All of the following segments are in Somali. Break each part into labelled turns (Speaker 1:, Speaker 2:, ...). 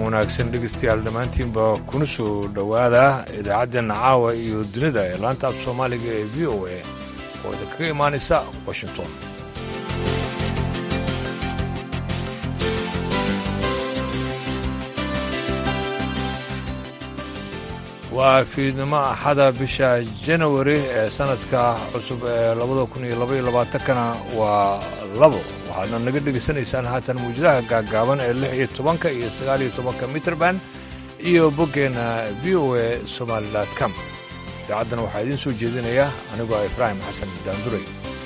Speaker 1: wanaagsan dhegeystayaal dhammaantiinba kuna soo dhowaada idaacaddeena caawa iyo dunida ee laanta af soomaaliga ee v o a oo idinkaga imaanaysa washington waa fiidnimo axada bisha janawari ee sannadka cusub ee labada kun iyo labaiyo labaatankana waa labo waxaadna naga dhegaysanaysaan haatan muwjadaha gaaggaaban ee lix iyo tobanka iyo sagaal iyo tobanka mitrband iyo boggeenna v o a somaalilat com idaacaddan waxaa idiin soo jeedinaya anigoo ah ibraahim xasan daanduray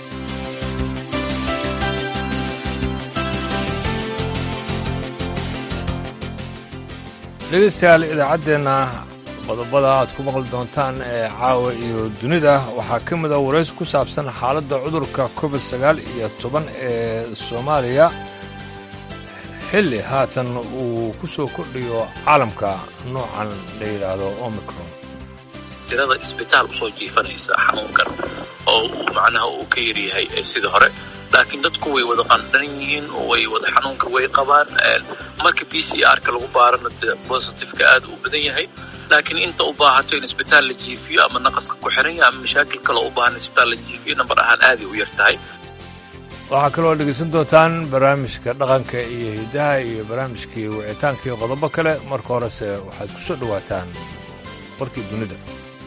Speaker 1: dhegaystayaal idaacaddeenna qodobada aad ku maqli doontaan ee caawa iyo dunida waxaa ka mid a warays ku saabsan xaaladda cudurka covid sagaal iyo toban ee soomaaliya xilli haatan uu ku soo kordhiyo caalamka noocan la yidhaahdo omicron
Speaker 2: tirada isbitaal usoo jiifanaysa xanuunkan oo uu macnaha uu ka yaryahay sidii hore laakiin dadku way wada qandhan yihiin way wada xanuunka way qabaan marka b c r-ka lagu baarana dee bositifeka aad u badan yahay laakiin inta u baahato in isbitaal la jiifiyo ama naqaska ku xiran yahay ama mashaakil kale u baahan isbitaal la jiifiyo nambar ahaan aaday u yar tahay
Speaker 1: waxaa kaloo dhegaysan doontaan barnaamijka dhaqanka iyo hiddaha iyo barnaamijkii wicitaanka iyo qodobo kale marka horese waxaad ku soo dhowaataan warkii dunida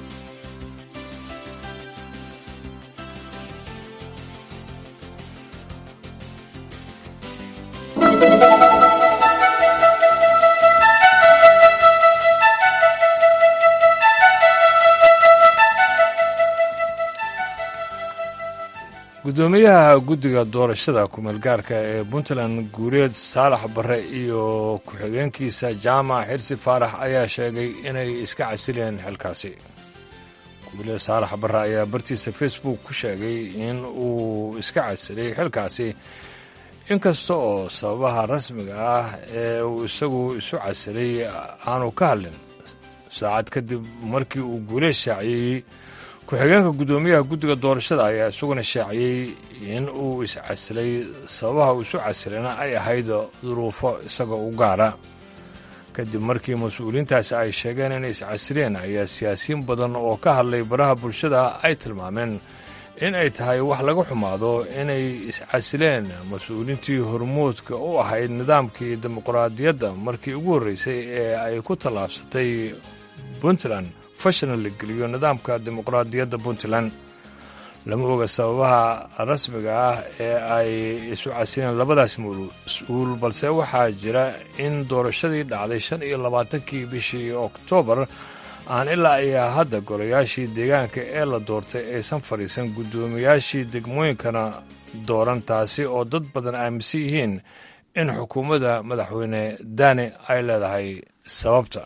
Speaker 1: guddoomiyaha guddiga doorashada kumeelgaarka ee puntland guureed saalax barre iyo ku-xigeenkiisa jaamac xirsi faarax ayaa sheegay inay iska casileen xilkaasi guuleed saalax barre ayaa bartiisa facebook ku sheegay in uu iska casilay xilkaasi inkasta oo sababaha rasmiga ah ee uu isagu isu casilay aanu ka hadlin saacad kadib markii uu guuleed shaaciyey ku-xigeenka guddoomiyaha guddiga doorashada ayaa isaguna shaaciyey in uu iscasilay sababaha uu isu casilayna ay ahayd duruufo isaga u gaara kadib markii mas-uuliyiintaasi ay sheegeen inay iscasileen ayaa siyaasiyiin badan oo ka hadlay baraha bulshada ay tilmaameen in ay tahay wax laga xumaado inay iscasileen mas-uuliintii hormuudka u ahayd nidaamkii dimuqraadiyadda markii ugu horreysay ee ay ku tallaabsatay puntland fashana la geliyo nidaamka dimuqraadiyadda puntland lama oga sababaha rasmiga ah ee ay isu casileen labadaas mas-uul balse waxaa jira in doorashadii dhacday shan iyo labaatankii bishii oktoobar aan ilaa ayaa hadda golayaashii deegaanka ee la doortay aysan fadhiisan guddoomiyaashii degmooyinkana dooran taasi oo dad badan aaminsan yihiin in xukuumadda madaxweyne daane ay leedahay sababta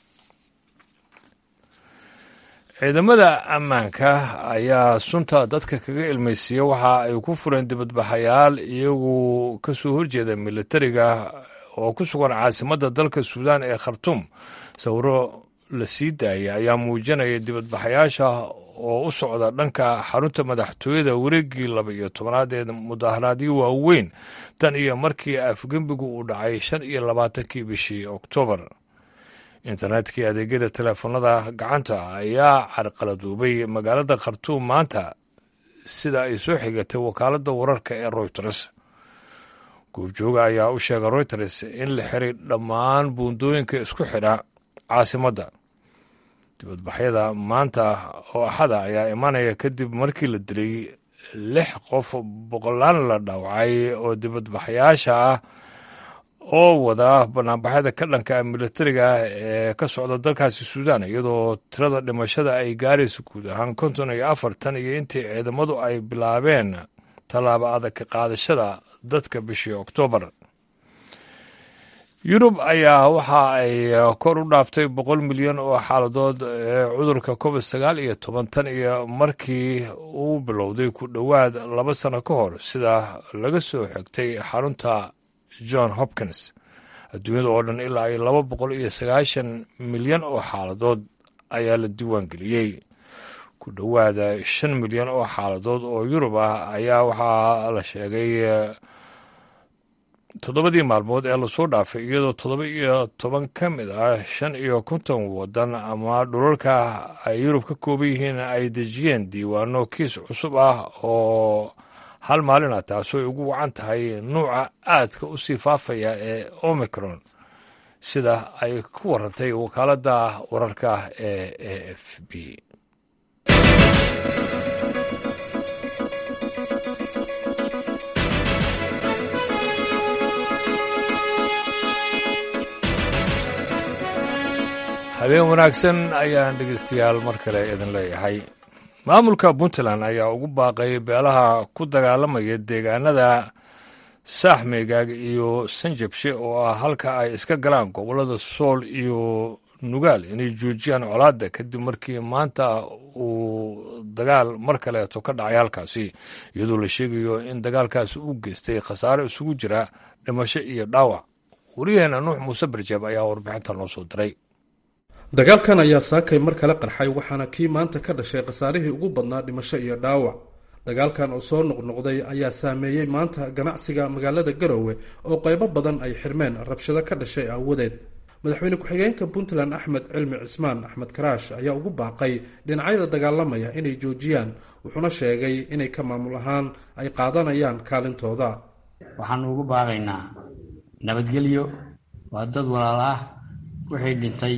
Speaker 1: ciidamada ammaanka ayaa sunta dadka kaga ilmaysiiya waxa ay ku fureen dibadbaxayaal iyagu ka soo horjeeda militariga oo ku sugan caasimadda dalka suudaan ee khartuum sawiro la sii daayay ayaa muujinaya dibadbaxayaasha oo u socda dhanka xarunta madaxtooyada wareeggii laba iyo tobanaad ee mudaharaadyo waaweyn tan iyo markii afgembigu uu dhacay shan iyo labaatankii bishii oktoobar internetkii adeegyada teleefanada gacanta ayaa carqaladuubay magaalada khartuum maanta sida ay soo xigatay wakaaladda wararka ee royters goobjooga ayaa u sheegay royters in la xiray dhammaan buundooyinka isku xidha caasimadda dibadbaxyada maanta oo axada ayaa imanaya kadib markii la dilay lix qof boqolaan la dhaawacay oo dibadbaxyaasha ah oo wada banaanbaxyada ka dhanka militariga ee ka socda dalkaasi suudaan iyadoo tirada dhimashada ay gaarayso guud ahaan konton iyo afartan iyo intii ciidamadu ay bilaabeen tallaabo adag ka qaadashada dadka bishii oktoobar yurub ayaa waxa ay kor u dhaaftay boqol milyan oo xaaladood ee cudurka covid sagaal iyo toban tan iyo markii uu bilowday ku dhowaad laba sano ka hor sida laga soo xigtay xarunta john hopkins adduunyada oo dhan ilaa iyo laba boqol iyo sagaashan milyan oo xaaladood ayaa la diiwaan geliyey ku dhowaada shan milyan oo xaaladood oo yurub ah ayaa waxaa la sheegay toddobadii maalmood ee lasoo dhaafay iyadoo toddoba iyo toban ka mid ah shan iyo konton waddan ama dhulalka ay yurub ka kooban yihiin ay dejiyeen diiwaano kiis cusub ah oo hal maalin ah taasoo ay ugu wacan tahay nuuca aadka u sii faafaya ee omicron sida ay ku warantay wakaaladda wararka ee a f b habeen wanaagsan ayaan dhegeystayaal mar kale idin leeyahay maamulka puntland ayaa ugu baaqay beelaha ku dagaalamaya deegaanada saaxmeegaag iyo sanjabshe oo ah halka ay iska galaan gobollada sool iyo nugaal inay joojiyaan colaadda kadib markii maanta uu dagaal mar kaleeto ka dhacay halkaasi iyadoo la sheegayo in dagaalkaasi uu geystay khasaare isugu jira dhimasho iyo dhaawac waryaheena nuux muuse barjeeb ayaa warbixinta noo soo diray
Speaker 3: dagaalkan ayaa saakay mar kale qarxay waxaana kii maanta ka dhashay khasaarihii ugu badnaa dhimasho iyo dhaawac dagaalkan oo soo noqnoqday ayaa saameeyey maanta ganacsiga magaalada garowe oo qaybo badan ay xirmeen rabshado ka dhashay aawadeed madaxweyne ku-xigeenka puntland axmed cilmi cismaan axmed karaash ayaa ugu baaqay dhinacyada dagaalamaya inay joojiyaan wuxuuna sheegay inay ka maamul ahaan ay qaadanayaan kaalintooda
Speaker 4: waxaanu ugu baaqaynaa nabadgelyo waa dad walaal ah wixii dhintay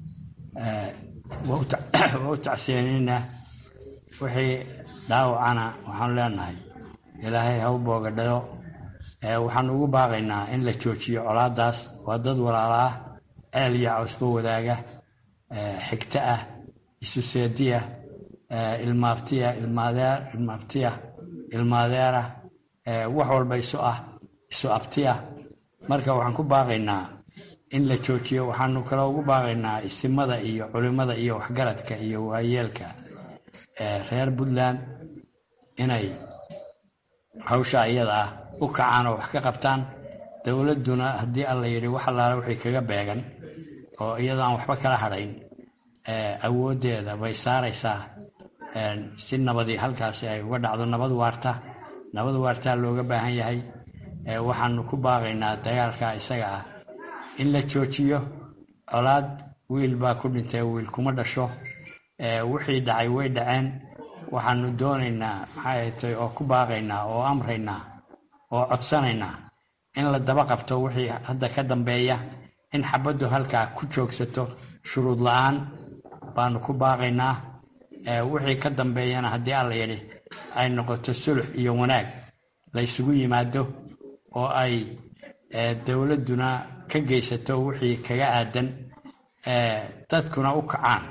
Speaker 4: waa u tacseenayna wixii dhaawacana waxaanu leenahay ilaahay ha u boogadhayo waxaanu ugu baaqaynaa in la joojiyo colaadaas waa dad walaala ah ceel iyo cawsba wadaaga xigto ah isu seediya ilmaabtiya ilmaabtiya ilmaadeera wax walba isu ah isu abtiya marka waxaan ku baaqaynaa in la joojiyo waxaanu kale ugu baaqaynaa isimada iyo culimada iyo waxgaradka iyo waayeelka reer puntland inay hawsha iyada ah u kacaan oo wax ka qabtaan dowladduna haddii alla yidhi wax allaala wixii kaga beegan oo iyadoo aan waxba kala hadhayn awooddeeda bay saaraysaa si nabadii halkaasi ay uga dhacdo nabad waarta nabad waartaa looga baahan yahay waxaanu ku baaqaynaa dagaalka isaga ah in la joojiyo colaad wiil baa ku dhintay wiil kuma dhasho wixii dhacay way dhaceen waxaanu doonaynaa maxay tay oo ku baaqaynaa oo amraynaa oo codsanaynaa in la daba qabto wixii hadda ka dambeeya in xabaddu halkaa ku joogsato shuruud la-aan baanu ku baaqaynaa wixii ka dambeeyana haddii alla yidhi ay noqoto sulux iyo wanaag la ysugu yimaado oo ay dowladduna ka geysato wixii kaga aadan dadkuna u kacaan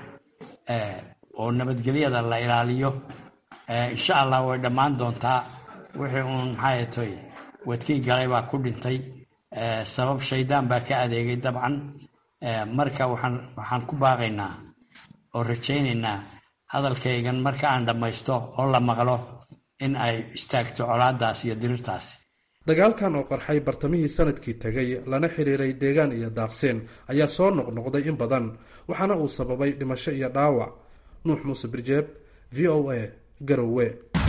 Speaker 4: oo nabadgelyada la ilaaliyo insha allah way dhammaan doontaa wixii uun maxay toy wadkii galay baa ku dhintay sabab shaydaan baa ka adeegay dabcan marka waxaan ku baaqaynaa oo rajaynaynaa hadalkaygan marka aan dhammaysto oo la maqlo in ay istaagto colaadaas iyo dirirtaasi
Speaker 3: dagaalkan oo qarxay bartamihii sanadkii tegay lana xiriiray deegaan iyo daaqseen ayaa soo noqnoqday in badan waxaana uu sababay dhimasho iyo dhaawac nuux muuse birjeeb v o a garowe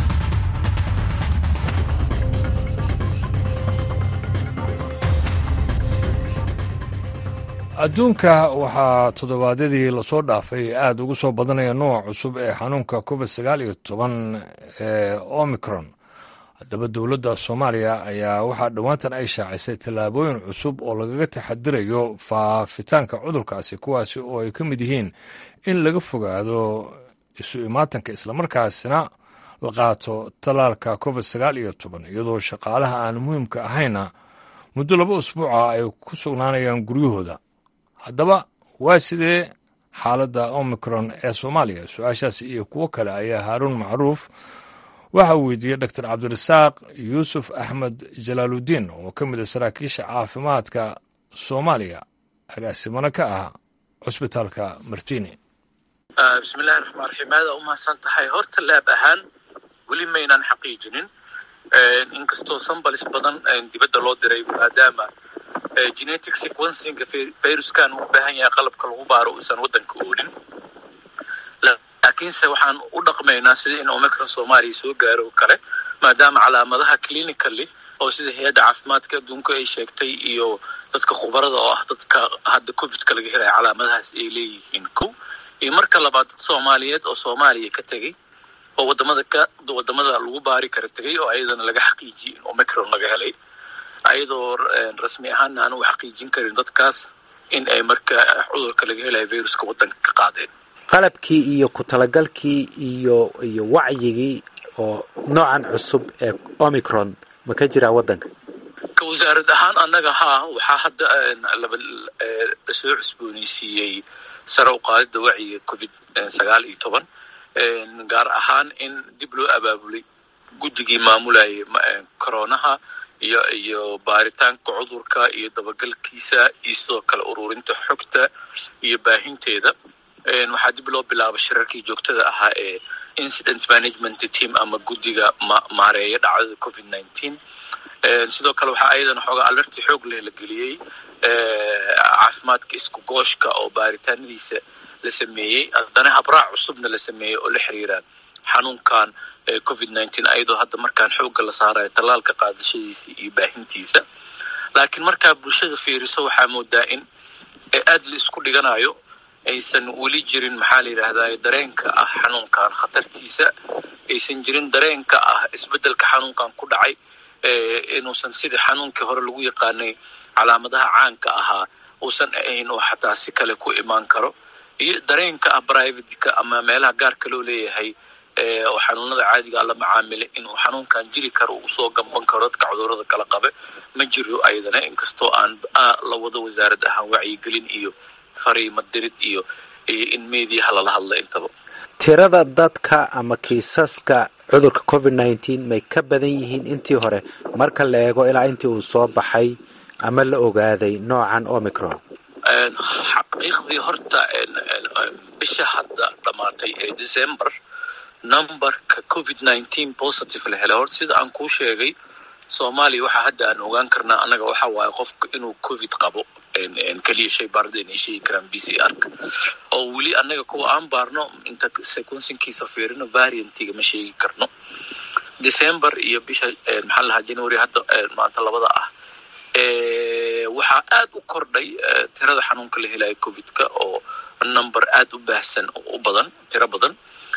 Speaker 1: adduunka waxaa toddobaadyadii lasoo dhaafay aada ugu soo badanaya nooc cusub ee xanuunka covid sagaal iyo toban ee omicron haddaba dowladda soomaaliya ayaa waxaa dhowaantan ay shaacisay tallaabooyin cusub oo lagaga taxadirayo faafitaanka cudurkaasi kuwaasi oo ay ka mid yihiin in laga fogaado isu imaatanka islamarkaasina la qaato tallaalka covid sagaal iyo toban iyadoo shaqaalaha aan muhiimka ahayna muddo laba usbuuca ay ku sugnaanayaan guryahooda haddaba waa sidee xaaladda omicron ee soomaaliya su-aashaas iyo kuwo kale ayaa haaruun macruuf waxa uu weydiiyey doctor cabdirasaaq yuusuf axmed jalaaludiin oo ka mid a saraakiisha caafimaadka soomaaliya agaasimano ka ah cusbitaalka martini
Speaker 2: bismillahi raxmaan raxiim aada umahadsan tahay horta laab ahaan weli maynaan xaqiijinin inkastoo sambalis badan dibadda loo diray maadaama genetic sequencinga viruskan uu baahan yahay qalabka lagu baaro uusan waddanka oolin laakiinse waxaan u dhaqmaynaa sida in omicron soomaaliya soo gaaro oo kale maadaama calaamadaha clinically oo sida hay-adda caafimaadka adduunka ay sheegtay iyo dadka khubarada oo ah dadka hadda covidka laga helaya calaamadahaas ay leeyihiin kow iyo marka labaad dad soomaaliyeed oo soomaaliya ka tegey oo wadamada ka wadamada lagu baari kara tegey oo ayadana laga xaqiijiyey in omicron laga helay ayadoo rasmi ahaana aan u xaqiijin karin dadkaas in ay marka cudurka laga helayo viruska waddanka ka qaadeen
Speaker 5: qalabkii iyo ku talagalkii iyo iyo wacyigii oo noocan cusub ee omicron ma ka jiraa waddanka
Speaker 2: ka wasaarad ahaan annaga haa waxaa hadda laba soo cusbooneysiiyey sare u qaadida wacyiga covid sagaal iyo toban gaar ahaan in dib loo abaabulay guddigii maamulayay coronaha iyo iyo baaritaanka cudurka iyo dabagalkiisa iyo sidoo kale ururinta xogta iyo baahinteeda waxaa dib loo bilaaba shirarkii joogtada ahaa ee incident management team ama guddiga maareeya dhacdada covid nineteen sidoo kale waxaa ayadana xoogaa alerti xoog leh la geliyey caafimaadka isku gooshka oo baaritaanadiisa la sameeyey haddana habraac cusubna la sameeyey oo la xiriira xanuunkan covid nineteen ayadoo hadda markaan xoogga la saarayo tallaalka qaadashadiisa iyo baahintiisa laakiin markaa bulshada fiiriso waxaa moodaa in aad la isku dhiganayo aysan weli jirin maxaa la yidhaahdaa dareenka ah xanuunkan khatartiisa aysan jirin dareenka ah isbeddelka xanuunkan ku dhacay inuusan sidii xanuunkii hore lagu yaqaanay calaamadaha caanka ahaa uusan ahayn oo xataa si kale ku imaan karo iyo dareenka ah privateka ama meelaha gaarka loo leeyahay oo xanuunada caadiga la macaamilay inuu xanuunkan jiri karo uu usoo gamban karo dadka cudurada kala qabe ma jiro ayadana inkastoo aan la wado wasaarad ahaan wacyigelin iyo fariimo dirid iyo iyo in meediyaha lala hadla intaba
Speaker 5: tirada dadka ama kiisaska cudurka covid nineteen may ka badan yihiin intii hore marka la eego ilaa intii uu soo baxay ama la ogaaday noocan omicron
Speaker 2: xaqiiqdii horta bisha hadda dhammaatay ee december numberka covid nineteen positive la helay horta sida aan kuu sheegay soomaaliya waxaa hadda aan ogaan karnaa annaga waxa waaye qofka inuu covid qabo keliya shay baarada inay sheegi karaan b c r-ka oo weli annaga kuwa aan baarno inta sequencingkiisa fiirino variantiga ma sheegi karno december iyo bisha maxaa lahaa january hadda maanta labada ah waxaa aad u kordhay tirada xanuunka la helayo covidka oo number aad u baahsan u badan tiro badan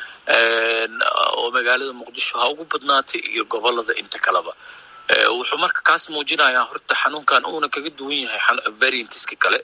Speaker 2: oo magaalada muqdisho ha ugu badnaatay iyo gobolada inta kaleba wuxuu marka kaas muujinayaa horta xanuunkan uuna kaga duwan yahay variantiska kale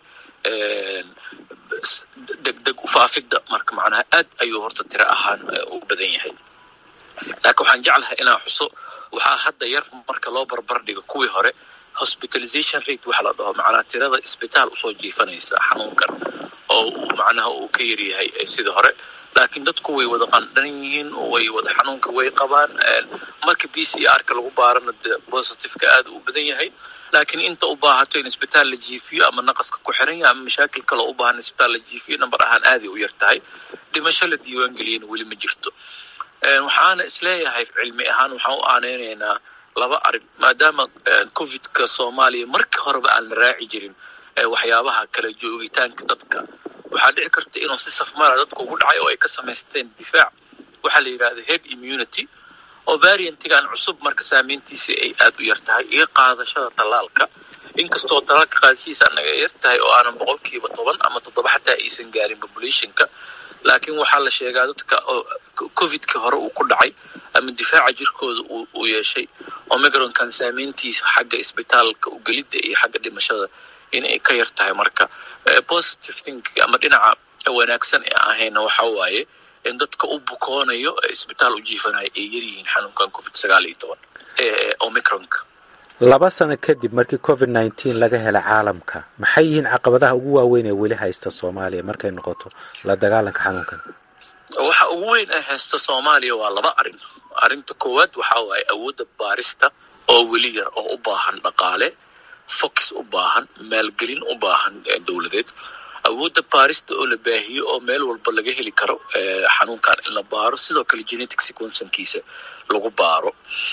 Speaker 2: degdeg ufaafidda marka macnaha aad ayuu horta tiro ahaan u badan yahay laakiin waxaan jeclahay inaan xuso waxaa hadda yar marka loo barbar dhigo kuwii hore hospitalization rate waxa la dhaho macnaha tirada isbitaal usoo jiifanaysa xanuunkan oo macnaha uu ka yaryahay sidii hore laakiin dadku way wada qandhan yihiin way wada xanuunka way qabaan marka b c r-ka lagu baarana de positiveka aad u badan yahay laakiin inta u baahato in isbitaal la jiifiyo ama naqaska ku xiran yahay ama mashaakil kaloo u baahan isbitaal la jiifiyo number ahaan aaday u yar tahay dhimasho la diiwaan geliyana weli ma jirto waxaana isleeyahay cilmi ahaan waxaan u aaneynaynaa laba arrin maadaama covidka soomaaliya markii horeba aan la raaci jirin waxyaabaha kala joogitaanka dadka waxaa dhici karta inuu si safmara dadka ugu dhacay oo ay ka samaysteen difaac waxaa la yidhahda head immunity oo variantigan cusub marka saameyntiisa ay aad u yar tahay iyo qaadashada tallaalka inkastoo tallaalka qaadashihiisa anaga ay yar tahay oo aanan boqolkiiba toban ama toddoba xataa aysan gaarin populationka laakiin waxaa la sheegaa dadka covidka hore uu ku dhacay ama difaaca jirkooda uu yeeshay omicronkan saameyntiisa xagga isbitaalka ugelidda iyo xagga dhimashada inay ka yar tahay marka positive thinking ama dhinaca wanaagsan ee ahayna waxa waaye in dadka u bukoonayo isbitaal u jiifanayo ay yaryihiin xanuunkan covid sagaal iyo toban ee omicronka
Speaker 5: laba sano kadib markii covid nineteen laga helay caalamka maxay yihiin caqabadaha ugu waaweyn ee weli haysta soomaaliya markay noqoto la dagaalanka xanuunkan
Speaker 2: waxa ugu weyn ee haysta soomaaliya waa laba arrin arrinta koowaad waxa waaye awoodda baarista oo weli yar oo u baahan dhaqaale focus u baahan maalgelin u baahan dowladeed awoodda baarista oo la baahiyo oo meel walba laga heli karo xanuunkan in la baaro sidoo kale genetic sequencinkiisa lagu baaro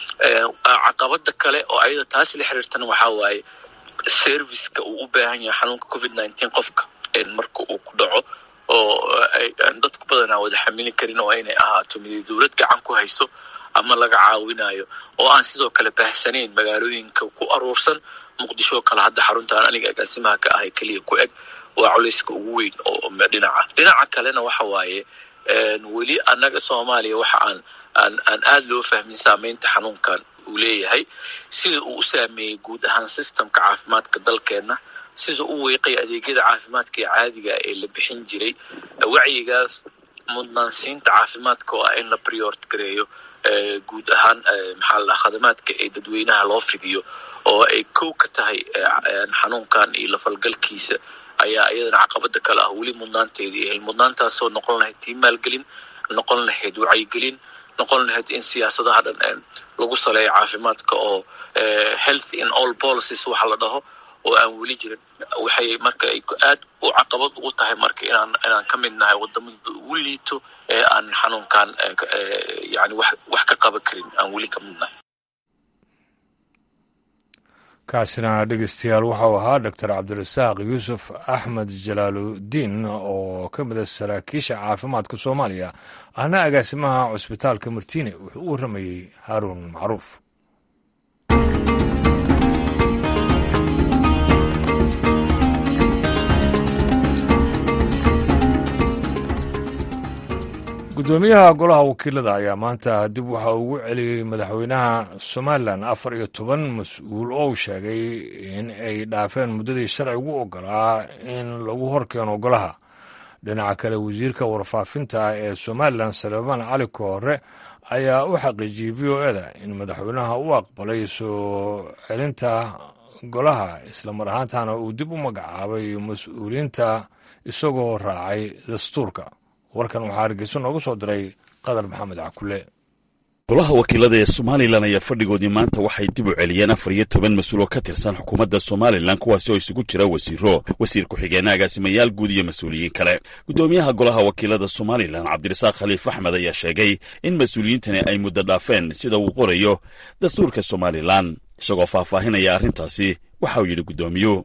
Speaker 2: caqabada kale oo ayada taas la xiriirtana waxaa waaye serviceka uu u baahan yahay xanuunka covid nineteen qofka marka uu ku dhaco oo aan dadku badanaa wada xamili karin oo inay ahaato mid dowlad gacan ku hayso ama laga caawinayo oo aan sidoo kale baahsanayn magaalooyinka ku aruursan muqdisho kale hadda xaruntaan aniga agaasimaha ka ahay keliya ku eg waa culayska ugu weyn oo dhinaca dhinaca kalena waxa waaye weli annaga soomaaliya waxa aan aan aan aada loo fahmin saameynta xanuunkan uu leeyahay sida uu u saameeyey guud ahaan systemka caafimaadka dalkeenna sida u weeqay adeegyada caafimaadka ee caadiga ee la bixin jiray wacyigaas mudnaansiinta caafimaadka oo ah in la priort gareeyo guud ahaan maxaa la khadamaadka ee dadweynaha loo fidiyo oo ay kow ka tahay xanuunkan iyo lafalgalkiisa ayaa iyadana caqabada kale ah weli mudnaanteedii ehel mudnaantaasoo noqon lahayd tii maalgelin noqon lahayd wacyigelin noqon lahayd in siyaasadaha dhan lagu saleeyo caafimaadka oo health in all policies waxa la dhaho oo aan weli jirin waxay marka ay aad u caqabad ugu tahay marka inaan inaan ka mid nahay wadamada ugu liito ee aan xanuunkan yani wax wax ka qaban karin aan weli ka mid nahay
Speaker 1: kaasina dhegeystayaal waxau ahaa doctor cabdirasaaq yuusuf axmed jalaaludiin oo ka mida saraakiisha caafimaadka soomaaliya ahna agaasimaha cusbitaalka martiine wuxuu u warramayey haaruun macruuf gudoomiyaha golaha wakiilada ayaa maanta dib waxa ugu celiyey madaxweynaha somalilan afar iyo toban mas-uul oo uu sheegay in ay dhaafeen muddadii sharcigu ogolaa in lagu horkeeno golaha dhinaca kale wasiirka warfaafinta ee somalilan salebaan cali koore ayaa u xaqiijiyey v o eda in madaxweynaha u aqbalay soo celinta golaha islamar ahaantana uu dib u magacaabay mas-uuliyiinta isagoo raacay dastuurka warkan waxaa hargeyso noogu soo diray qadar maxamed cakule
Speaker 6: golaha wakiilada ee somalilan ayaa fadhigoodii maanta waxay dib u celiyeen afar iyo toban mas-uul oo ka tirsan xukuumadda somalilan kuwaasi oo isugu jira wasiiro wasiir ku-xigeenna agaasimayaal guud iyo mas-uuliyiin kale guddoomiyaha golaha wakiilada somalilan cabdirasaaq khaliif axmed ayaa sheegay in mas-uuliyiintani ay muddo dhaafeen sida uu qorayo dastuurka somalilan isagoo faahfaahinaya arrintaasi waxa uu yidhi guddoomiyuhu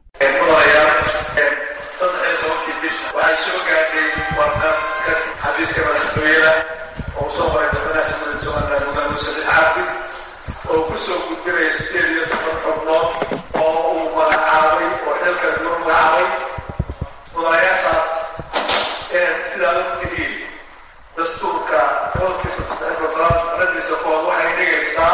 Speaker 7: xafiiska madaxtooyada oo usoo qoray madaxweynaha jamhuuriyadda somalilan mudane muuse bin cabdi oo ku soo gudbinaya sideed iyo toban xubnood oo uu magacaabay oo xilka duur magacaabay mudanayaashaas sidaa og tihiin dastuurka qodobkiisa saddex gofraad radiisa kood waxay dhigaysaa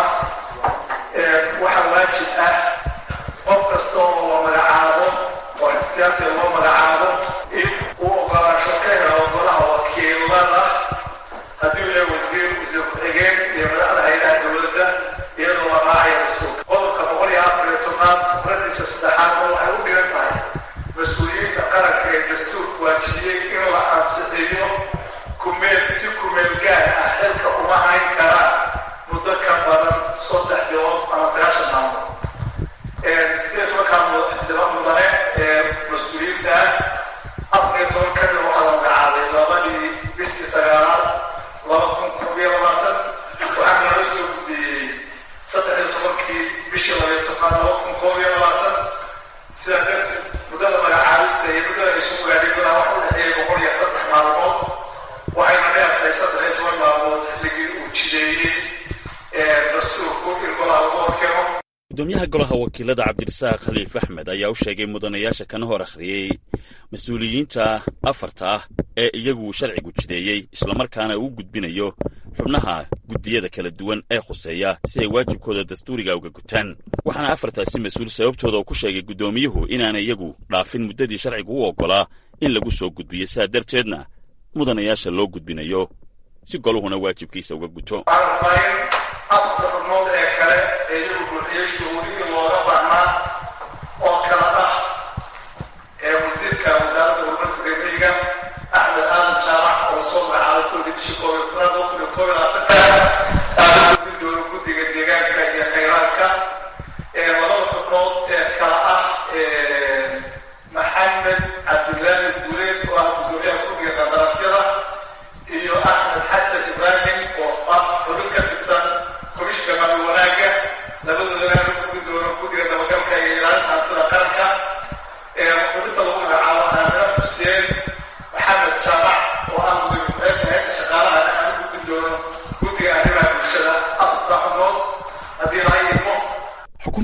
Speaker 7: waxa waajib ah qof kasta oo la magacaabo oo siyaasiga loo magacaabo in uu ogolaansho ka helo golaha wakiilada haddii uu yahay wasiir wasiir ku-xigeen iyo madaxda hay-adaha dowladda iyadoo la raacaya dastuurka qodobka boqol iyo afar iyo tobnaad radiisa saddexaad oo waxay u dhigan tahay mas-uuliyiinta qaranka ee dastuurka waajibiyey in la ansixiyo kumeel si kumeel gaar ah xilka uma hayn karaan muddo ka badan saddex bilood ama sagaashan maalmood sideed tobankaa mudane ee mas-uuliyiinta ah afar iyo toban ka mid waxaa la magacaabay labadii bishii sagaalaad laba kun koob iyo labaatan waxaa nala soo gudbiyey saddex iyo tobankii bishii laba iyo tobnaad laba kun koob iyo labaatan sidaa darteed muddada magacaabista iyo muddada isu gaadhay golaha waxa u dhexeeyay boqol iyo saddex maalmood waxayna dheertahay saddex iyo toban maalmood xilligii uu jideeyey dastuurku in golaha lagu horkeeno
Speaker 6: gudoomiyaha golaha wakiilada cabdirasaaq khaliif axmed ayaa u sheegay mudanayaasha kana hor akhriyey mas-uuliyiinta afarta ah ee iyagu sharcigu jideeyey islamarkaana uu gudbinayo xubnaha guddiyada kala duwan ee khuseeya si ay waajibkooda dastuuriga uga gutaan waxaana afartaasi mas-uul sababtooda uu ku sheegay guddoomiyuhu inaanay iyagu dhaafin muddadii sharcigu u oggolaa in lagu soo gudbiyo sidaa darteedna mudanayaasha loo gudbinayo si goluhuna waajibkiisa uga guto
Speaker 7: afarta xubnood ee kale ee iyagu buuxiyey shuruudihii looga baahnaa oo kala ah ee wasiirka wasaaradda horumarka reemiyiga axmed aadan jaamac oo soo magacaabay kulkii bishii koob iyo tobnaad laba kun iyo koob iyo labaatanka aada gudbin doono guddiga deegaanka iyo khayraadka ee labada xubnood ee kala ah maxamed cabdilaahi guuleed oo ah guddoomiyaha guddiga qandaraasyada iyo axmed xasan ibraahim oo ah xubin ka tirsan komishka maamul wanaagga labadoodana la gudbi doono guddiga dabagalka iyo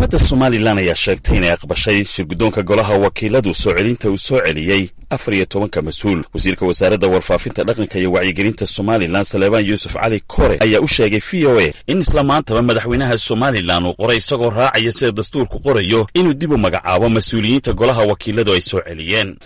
Speaker 6: xukuumadda somalilan ayaa sheegtay inay aqbashay shirguddoonka golaha wakiiladu soo celinta uu soo celiyey afar iyo tobanka mas-uul wasiirka wasaaradda warfaafinta dhaqanka iyo wacyigelinta somalilan saleebaan yuusuf cali kore ayaa u sheegay v o a in isla maantaba madaxweynaha somalilan uu qoray isagoo raacaya sida dastuurku qorayo inuu dib u magacaabo mas-uuliyiinta golaha wakiiladu ay soo celiyeen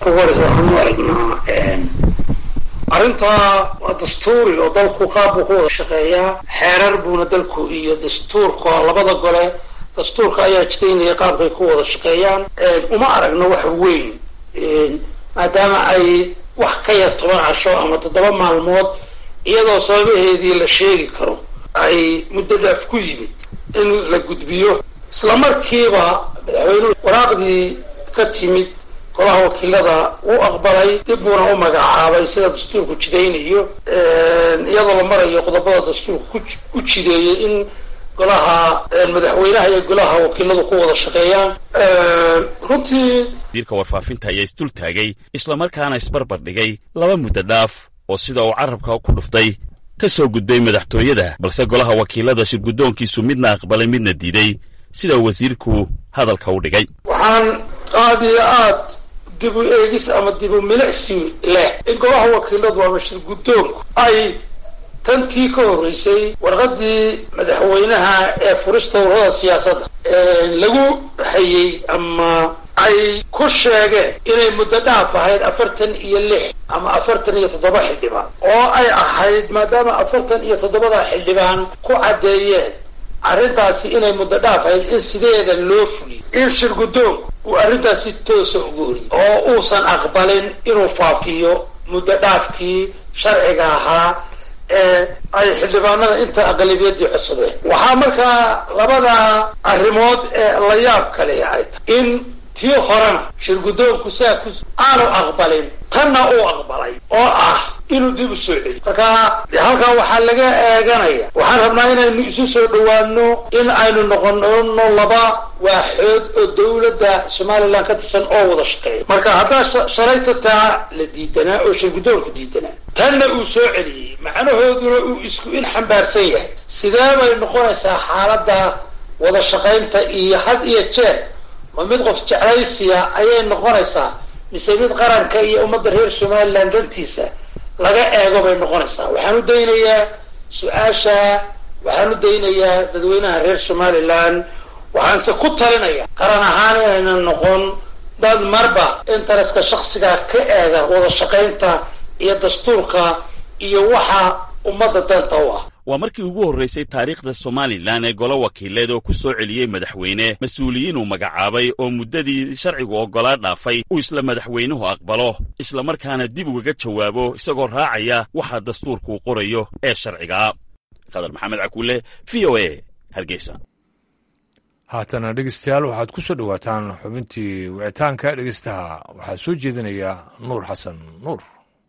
Speaker 8: arrintaa waa dastuuri oo dalku qaab buu ku wada shaqeeyaa xeerar buuna dalku iyo dastuurka labada gole dastuurka ayaa jidaynaya qaabkay ku wada shaqeeyaan uma aragno wax weyn maadaama ay wax ka yar toban casho ama toddoba maalmood iyadoo sababaheedii la sheegi karo ay muddo dhaaf ku yimid in la gudbiyo isla markiiba madaxweynuhu waraaqdii ka timid golaha wakiilada wuu aqbalay dib buuna u magacaabay sida dastuurku jidaynayo iyadoo la marayo qodobada dastuurka ku jideeyay in golaha madaxweynaha iyo golaha wakiiladu ku wada shaqeeyaan runtii
Speaker 6: wasiirka warfaafinta ayaa isdul taagay islamarkaana isbarbar dhigay laba muddo dhaaf oo sida uu carabka ku dhuftay ka soo gudbay madaxtooyada balse golaha wakiilada shirguddoonkiisu midna aqbalay midna diiday sida wasiirku hadalka u dhigay
Speaker 8: waxaan aada iyo aad dib u eegis ama dib u milicsi leh in golaha wakiiladu ama shirguddoonku ay tantii ka horreysay warqaddii madaxweynaha ee furista ururada siyaasadda lagu hayey ama ay ku sheegeen inay muddo dhaaf ahayd afartan iyo lix ama afartan iyo toddoba xildhibaan oo ay ahayd maadaama afartan iyo toddobada xildhibaan ku caddeeyeen arrintaasi inay muddo dhaaf ahayd in sideeda loo fuliyo in shirguddoonku uu arrintaasi toosa ugu horiyey oo uusan aqbalin inuu faafiyo muddo dhaafkii sharciga ahaa ee ay xildhibaanada inta aqlabiyadii codsadeen waxaa markaa labada arrimood ee la yaab kale ay tahay in tii horena shirguddoonku saa ku aanu aqbalin tanna uu aqbalay oo ah inuu dib u soo celiyo marka halkaa waxaa laga eeganaya waxaan rabnaa inaynu isu soo dhawaano in aynu noqono laba waaxood oo dawladda somalilan ka tirsan oo wada shaqeeya marka haddaa shalayta taa la diidanaa oo shirguddoonku diidanaa tanna uu soo celiyey macnahooduna uu isku in xambaarsan yahay sidee bay noqonaysaa xaaladda wada shaqaynta iyo had iyo jeer ma mid qof jeclaysiya ayay noqonaysaa mise mid qaranka iyo ummadda reer somalilan dantiisa laga eego bay noqonaysaa waxaan u daynayaa su-aasha waxaan u daynayaa dadweynaha reer somalilan waxaanse ku talinaya qaran ahaan inayna noqon dad marba intereska shaksiga ka eega wada shaqaynta iyo dastuurka iyo waxa ummadda danta u ah
Speaker 6: waa markii ugu horraysay taariikhda somalilan ee golo wakiileed oo ku soo celiyey madaxweyne mas-uuliyiin uu magacaabay oo muddadii sharcigu oggolaa dhaafay uu isla madaxweynuhu aqbalo islamarkaana dib ugaga jawaabo isagoo raacaya waxa dastuurkuu qorayo ee sharcigaa khadar maxamed cakuule v o a hargeysa
Speaker 1: haatana dhegeystayaal waxaad ku soo dhowaataan xubintii wicitaanka dhegeystaha waxaa soo jeedinaya nuur xasan nuur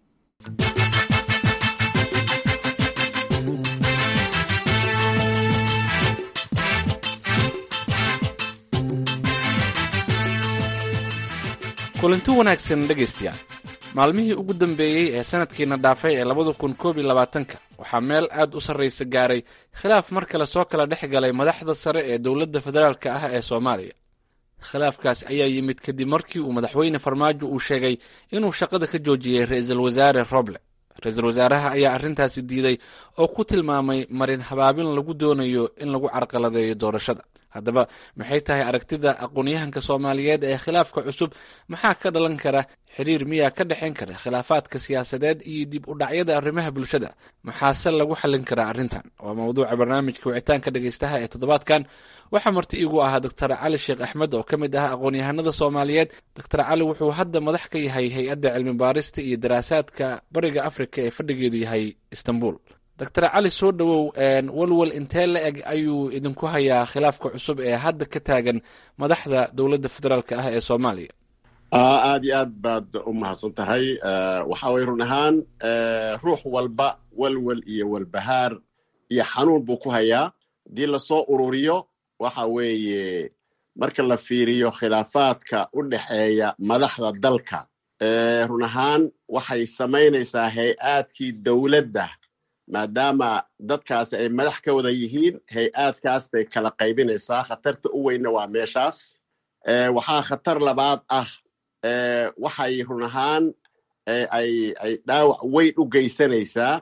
Speaker 9: kulanti wanaagsan dhegaystayaal maalmihii ugu dambeeyey ee sanadkiina dhaafay ee labada kun koob iyo labaatanka waxaa meel aad u sarraysa gaaray khilaaf mar kale soo kala dhex galay madaxda sare ee dowladda federaalka ah ee soomaaliya khilaafkaas ayaa yimid kadib markii uu madaxweyne farmaajo uu sheegay inuu shaqada ka joojiyey ra-iisul wasaare roble ra-iisul wasaaraha ayaa arrintaasi diiday oo ku tilmaamay marin habaabin lagu doonayo in lagu carqaladeeyo doorashada haddaba maxay tahay aragtida aqoon-yahanka soomaaliyeed ee khilaafka cusub maxaa ka dhalan kara xiriir miyaa ka dhexayn kara khilaafaadka siyaasadeed iyo dib u dhacyada arrimaha bulshada maxaase lagu xallin karaa arrintan waa mawduuca barnaamijka wicitaanka dhegaystaha ee toddobaadkan waxaa marti iigu ahaa doctor cali sheekh axmed oo ka mid ah aqoon-yahanada soomaaliyeed doctor cali wuxuu hadda madax ka yahay hay-adda cilmi baarista iyo daraasaadka bariga afrika ee fadhigeedu yahay istanbul doctor cali soo dhowow walwal intee la eg ayuu idinku hayaa khilaafka cusub ee hadda ka taagan madaxda dowladda federaalka ah ee soomaaliya
Speaker 10: aad iyo aad baad u mahadsan tahay waxa weye run ahaan ruux walba walwal iyo walbahaar iyo xanuun buu ku hayaa haddii lasoo ururiyo waxa weeye marka la fiiriyo khilaafaadka u dhexeeya madaxda dalka run ahaan waxay samaynaysaa hay-aadkii dowladda maadaama dadkaasi ay madax ka wada yihiin hay-aadkaas bay kala qaybinaysaa khatarta u weynna waa meeshaas waxaa khatar labaad ah waxay run ahaan ay ay dhaawac weyn u geysanaysaa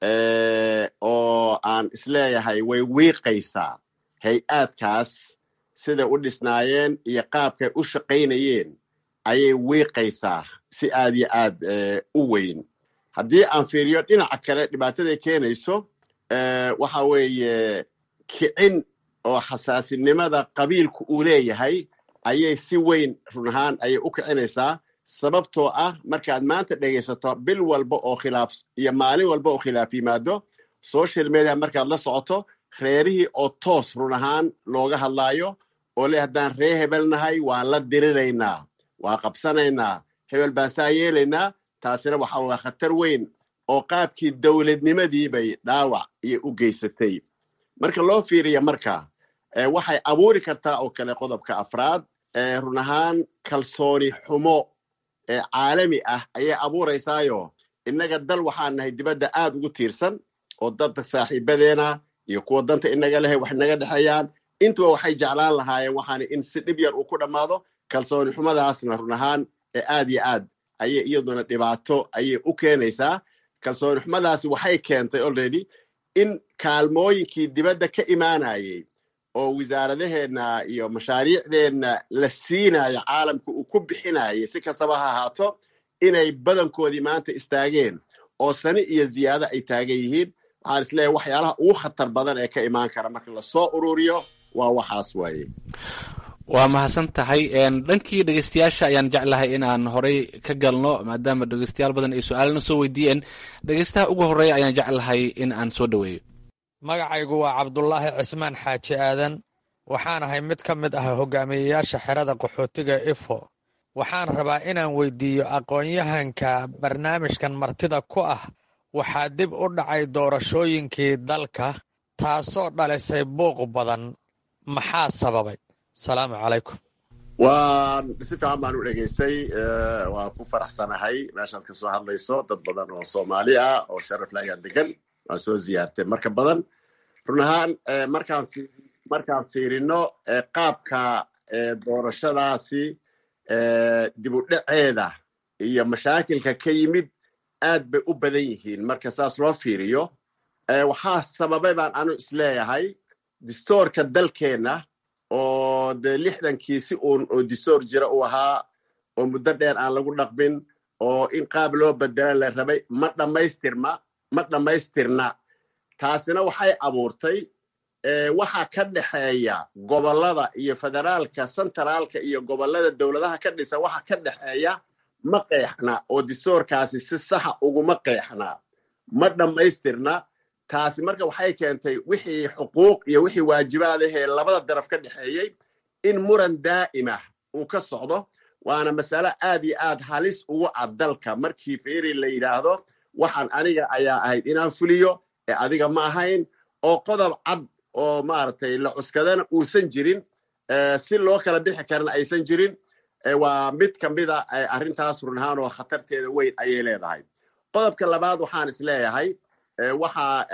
Speaker 10: oo aan isleeyahay way wiiqaysaa hay-aadkaas siday u dhisnaayeen iyo qaabkay u shaqaynayeen ayay wiiqaysaa si aad iyo aad u weyn haddii aan fiiriyo dhinaca kale dhibaataday keenayso waxa weeye kicin oo xasaasinimada qabiilku uu leeyahay ayay si weyn run ahaan ayay u kicinaysaa sababtoo ah markaad maanta dhegaysato bil walba oo khilaaf iyo maalin walba oo khilaaf yimaado social media markaad la socoto reerihii oo toos run ahaan looga hadlaayo oo le haddaan ree hebel nahay waan la diriraynaa waan qabsanaynaa hebel baan saa yeelaynaa taasina waxa waa khatar weyn oo qaabkii dowladnimadii bay dhaawac iyo u geysatay marka loo fiiriya marka waxay abuuri kartaa oo kale qodobka afraad run ahaan kalsooni xumo caalami ah ayay abuuraysaayo innaga dal waxaan nahay dibadda aad ugu tiirsan oo dadka saaxiibadeena iyo kuwa danta inaga lehe wax naga dhexeeyaan intuba waxay jeclaan lahaayeen waxaana in si dhib yar uu ku dhammaado kalsooni xumadaasna run ahaan ee aad iyo aad ayay iyaduna dhibaato ayay u keenaysaa kalsooni xumadaasi waxay keentay already in kaalmooyinkii dibadda ka imaanayay oo wasaaradaheenna iyo mashaariicdeenna la siinayo caalamka uu ku bixinayay si kastaba ha ahaato inay badankoodii maanta istaageen oo sani iyo ziyaado ay taagan yihiin waxaan isleeyahay waxyaalaha ugu khatar badan ee ka imaan kara marka lasoo ururiyo waa waxaas waaye
Speaker 9: waa mahadsan tahay dhankii dhegeystayaasha ayaan jeclahay in aan horey ka galno maadaama dhegeystayaal badan ay su-aalana soo weydiiyeen dhegeystaha ugu horreeya ayaan jeclahay in aan soo dhoweeyo
Speaker 11: magacaygu waa cabdulaahi cismaan xaaji aadan waxaan ahay mid ka mid ah hogaamiyeyaasha xerada qaxootiga ifo waxaan rabaa inaan weydiiyo aqoon-yahanka barnaamijkan martida ku ah waxaa dib u dhacay doorashooyinkii dalka taasoo dhalisay buuq badan maxaa sababay asalaamu calaykum
Speaker 10: waan si fiican baan u dhegaystay waan ku faraxsanahay meeshaad ka soo hadlayso dad badan oo soomaali ah oo sharafle ayaa degan waan soo ziyaartay marka badan run ahaan markaan markaan fiirino qaabka doorashadaasi dib u dhaceeda iyo mashaakilka ka yimid aad bay u badan yihiin marka saas loo fiiriyo waxaa sababay baan anu isleeyahay distoorka dalkeenna oo dee lixdankii si uun oo distoor jira uu ahaa oo muddo dheer aan lagu dhaqmin oo in qaab loo bedela la rabay ma dhammaystirma ma dhammaystirna taasina waxay abuurtay waxa ka dhexeeya gobollada iyo federaalka sentraalka iyo gobollada dowladaha ka dhisa waxa ka dhexeeya ma qeexna oo distoorkaasi si saxa uguma qeexna ma dhammaystirna taasi marka waxay keentay wixii xuquuq iyo wixii waajibaadahee labada daraf ka dhexeeyey in muran daa'imah uu ka socdo waana masale aad iyo aad halis ugu cad dalka markii fiiri la yidhaahdo waxaan aniga ayaa ahayd inaan fuliyo ee adiga ma ahayn oo qodob cad oo maaragtay la cuskadana uusan jirin si loo kala bixi karana aysan jirin waa mid ka mida arrintaas run ahaan oo khatarteeda weyn ayay leedahay qodobka labaad waxaan is leeyahay waxaa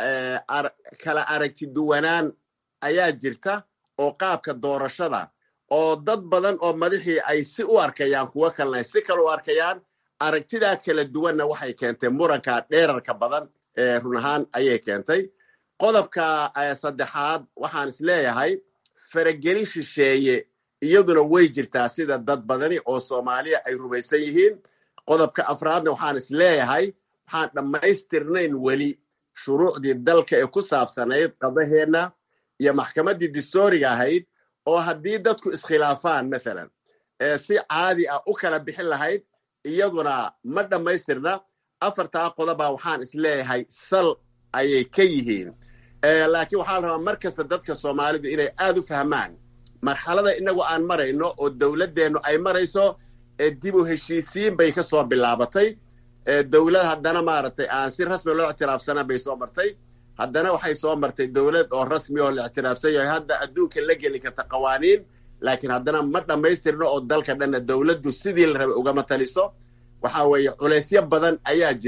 Speaker 10: kala aragti duwanaan ayaa jirta oo qaabka doorashada oo dad badan oo madaxii ay si u arkayaan kuwo kalena ay si kale u arkayaan aragtidaa kala duwanna waxay keentay muranka dheerarka badan ee run ahaan ayay keentay qodobka saddexaad waxaan is leeyahay faragelin shisheeye iyaduna way jirtaa sida dad badani oo soomaaliya ay rumaysan yihiin qodobka afraadna waxaan is leeyahay waxaan dhammaystirnayn weli shuruucdii dalka ee ku saabsanayd qadaheenna iyo maxkamaddii distooriga ahayd oo haddii dadku iskhilaafaan mathalan si caadi ah u kala bixin lahayd iyaduna ma dhammaystirna afartaa qodoba waxaan is leeyahay sal ayay ka yihiin laakiin waxaa la rabaa mar kasta dadka soomaalidu inay aad u fahmaan marxalada inagu aan marayno oo dowladdeennu ay marayso dib u heshiisiin bay ka soo bilaabatay dowlad haddana maaragtay aan si rasmi loo ictiraafsana bay soo martay haddana waxay soo martay dowlad oo rasmi oo la ictiraafsan yahay hadda adduunka la geli karta qawaaniin laakiin haddana ma dhammaystirno oo dalka dhanna dowladdu sidii la rabay ugama taliso waxa weeye culaysyo badan ayaa jira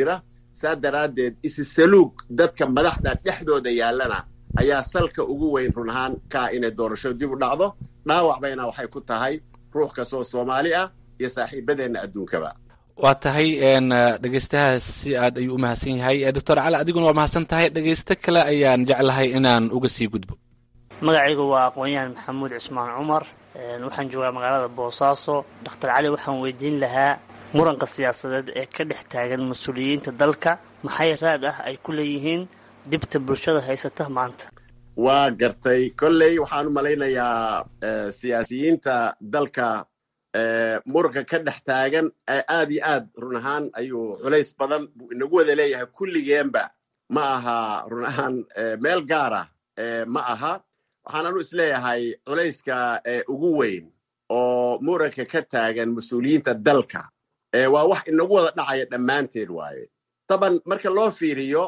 Speaker 10: saa daraaddeed isisaluug dadka madaxda dhexdooda yaallana ayaa salka ugu weyn run ahaan kaa inay doorasho dib u dhacdo dhaawac bayna waxay ku tahay ruux kastoo soomaali ah iyo saaxiibadeenna adduunkaba
Speaker 9: waa tahay dhegeystahaas si aad ayuu u mahadsan yahay doctor cali adiguna waa mahadsan tahay dhegeysto kale ayaan jeclahay inaan uga sii gudbo
Speaker 12: magacaygu waa aqoon-yahan maxamuud cismaan cumar waxaan joogaa magaalada boosaaso doctor cali waxaan weydiin lahaa muranka siyaasadeed ee ka dhex taagan mas-uuliyiinta dalka maxay raad ah ay ku leeyihiin dhibta bulshada haysata maanta
Speaker 10: waa gartay kolley waxaan u malaynayaa siyaasiyiinta dalka muranka ka dhex taagan aad iyo aad run ahaan ayuu culays badan buu inagu wada leeyahay kulligeenba ma aha run ahaan meel gaara ma aha waxaan anu isleeyahay culayska ugu weyn oo muranka ka taagan mas-uuliyiinta dalka waa wax inagu wada dhacaya dhammaanteed waaye taban marka loo fiiriyo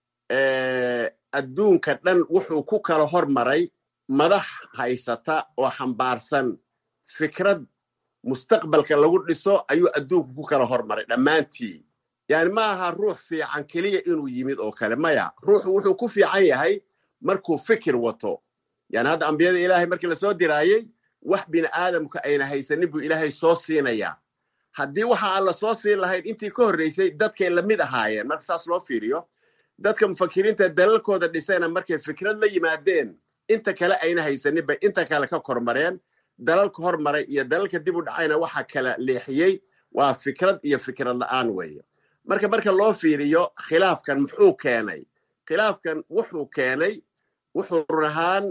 Speaker 10: adduunka dhan wuxuu ku kala hormaray madax haysata oo xambaarsan fikrad mustaqbalka lagu dhiso ayuu adduunku ku kala hormaray dhammaantii yani ma aha ruux fiican keliya inuu yimid oo kale maya ruuxu wuxuu ku fiican yahay markuu fikir wato yani hadda ambiyada ilaahay markii lasoo diraayey wax bini aadamka ayna haysanin buu ilaahay soo siinayaa haddii waxa aan la soo siin lahayn intii ka horreysay dadkay lamid ahaayeen marka saas loo fiiriyo dadka mufakiriinta dalalkooda dhisayna markay fikrad la yimaadeen inta kale ayna haysanin bay inta kale ka kormareen dalalka hormaray iyo dalalka dib u dhacayna waxa kala leexiyey waa fikrad iyo fikrad la'aan weeye marka marka loo fiiriyo khilaafkan muxuu keenay khilaafkan wuxuu keenay wuxuu run ahaan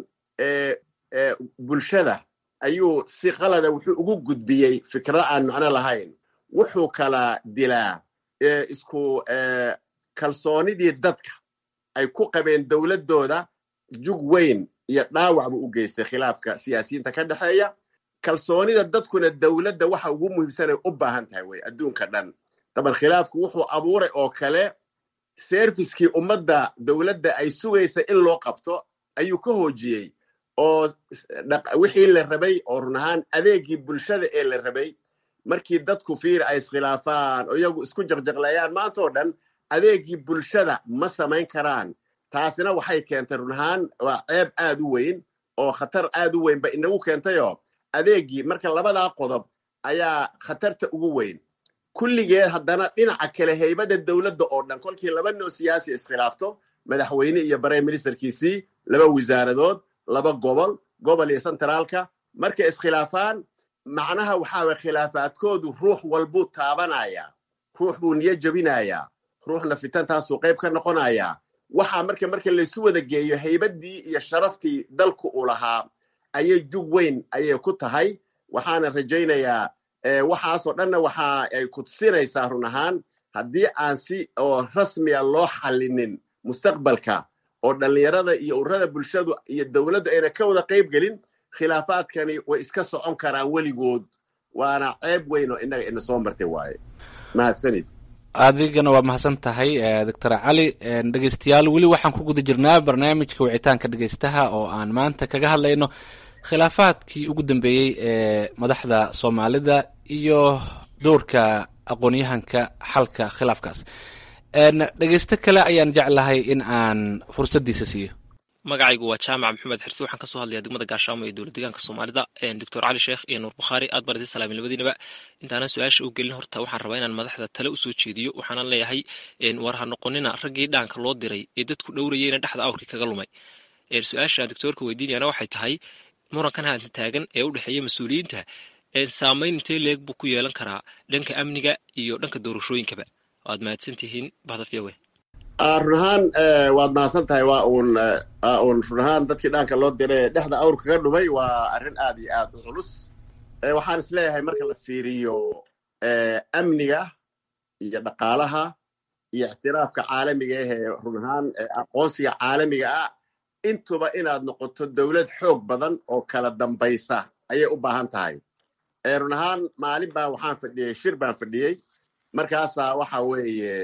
Speaker 10: bulshada ayuu si qalada wuxuu ugu gudbiyey fikrada aan macno lahayn wuxuu kala dilaa isku kalsoonidii dadka ay ku qabeen dowladdooda jug weyn iyo dhaawac buu u geystay khilaafka siyaasiyiinta ka dhexeeya kalsoonida dadkuna dowladda waxa ugu muhiimsanay u baahan tahay wey adduunka dhan daban khilaafku wuxuu abuuray oo kale serviskii ummadda dowladda ay sugaysa in loo qabto ayuu ka hoojiyey oo wixii la rabay oo run ahaan adeegii bulshada ee la rabay markii dadku fiir ay iskhilaafaan oo iyagu isku jaqjaqleeyaan maanta oo dhan adeegii bulshada ma samayn karaan taasina waxay keentay run ahaan waa ceeb aad u weyn oo khatar aad u weyn ba inagu keentayoo adeegii marka labadaa qodob ayaa khatarta ugu weyn kulligeed haddana dhinaca kale haybada dowladda oo dhan kolkii laba noo siyaasi iskhilaafto madaxweyne iyo prime ministerkiisii laba wasaaradood laba gobol gobol iyo sentraalka markay iskhilaafaan macnaha waxaa way khilaafaadkoodu ruux walbuu taabanayaa ruux buu niyo jebinayaa ruuxna fitantaasuu qayb ka noqonayaa waxaa marka marka laysu wada geeyo haybadii iyo sharaftii dalku uu lahaa ayay jug weyn ayay ku tahay waxaana rajaynayaa waxaasoo dhanna waxa ay kudsinaysaa run ahaan haddii aan si oo rasmiya loo xallinin mustaqbalka oo dhallinyarada iyo ururada bulshadu iyo dowladdu ayna ka wada qayb gelin khilaafaadkani way iska socon karaan weligood waana ceeb weyn oo innaga ina soo martay waaye mahadsanid
Speaker 9: adigana waa mahadsan tahay doctor cali dhegeystayaal weli waxaan ku guda jirnaa barnaamijka wicitaanka dhegeystaha oo aan maanta kaga hadlayno khilaafaadkii ugu dambeeyey ee madaxda soomaalida iyo doorka aqoon-yahanka xalka khilaafkaas dhegeysto kale ayaan jeclahay in aan fursaddiisa siiyo
Speaker 13: magacaygu waa jaamac maxamed xirsi waxaan kasoo hadlayaa degmada gaashaamo ee dowlad deegaanka soomaalida doctor cali sheekh iyo nuur bukhaari aad baan idin salaamin labadiinaba intaanan su-aasha u gelin horta waxaan rabaa inaan madaxda tale usoo jeediyo waxaanan leeyahay war ha noqonina raggii dhaanka loo diray ee dadku dhowrayeyna dhexda awrkii kaga lumay su-aasha doctoorka weydiinayana waxay tahay murankan haatan taagan ee u dhexeeya mas-uuliyiinta saamayn intee leeg buu ku yeelan karaa dhanka amniga iyo dhanka doorashooyinkaba waad mahadsan tihiin bahdafiyawe
Speaker 10: run ahaan waad mahadsan tahay waa uun waa uun run ahaan dadkii dhaanka loo diray dhexda awr kaga dhumay waa arrin aad iyo aad u culus waxaan is leeyahay marka la fiiriyo amniga iyo dhaqaalaha iyo ictiraafka caalamiga ah ee run ahaan aqoonsiga caalamiga ah intuba inaad noqoto dowlad xoog badan oo kala dambaysa ayay u baahan tahay run ahaan maalin baa waxaan fadhiyey shir baan fadhiyey markaasaa waxa weeye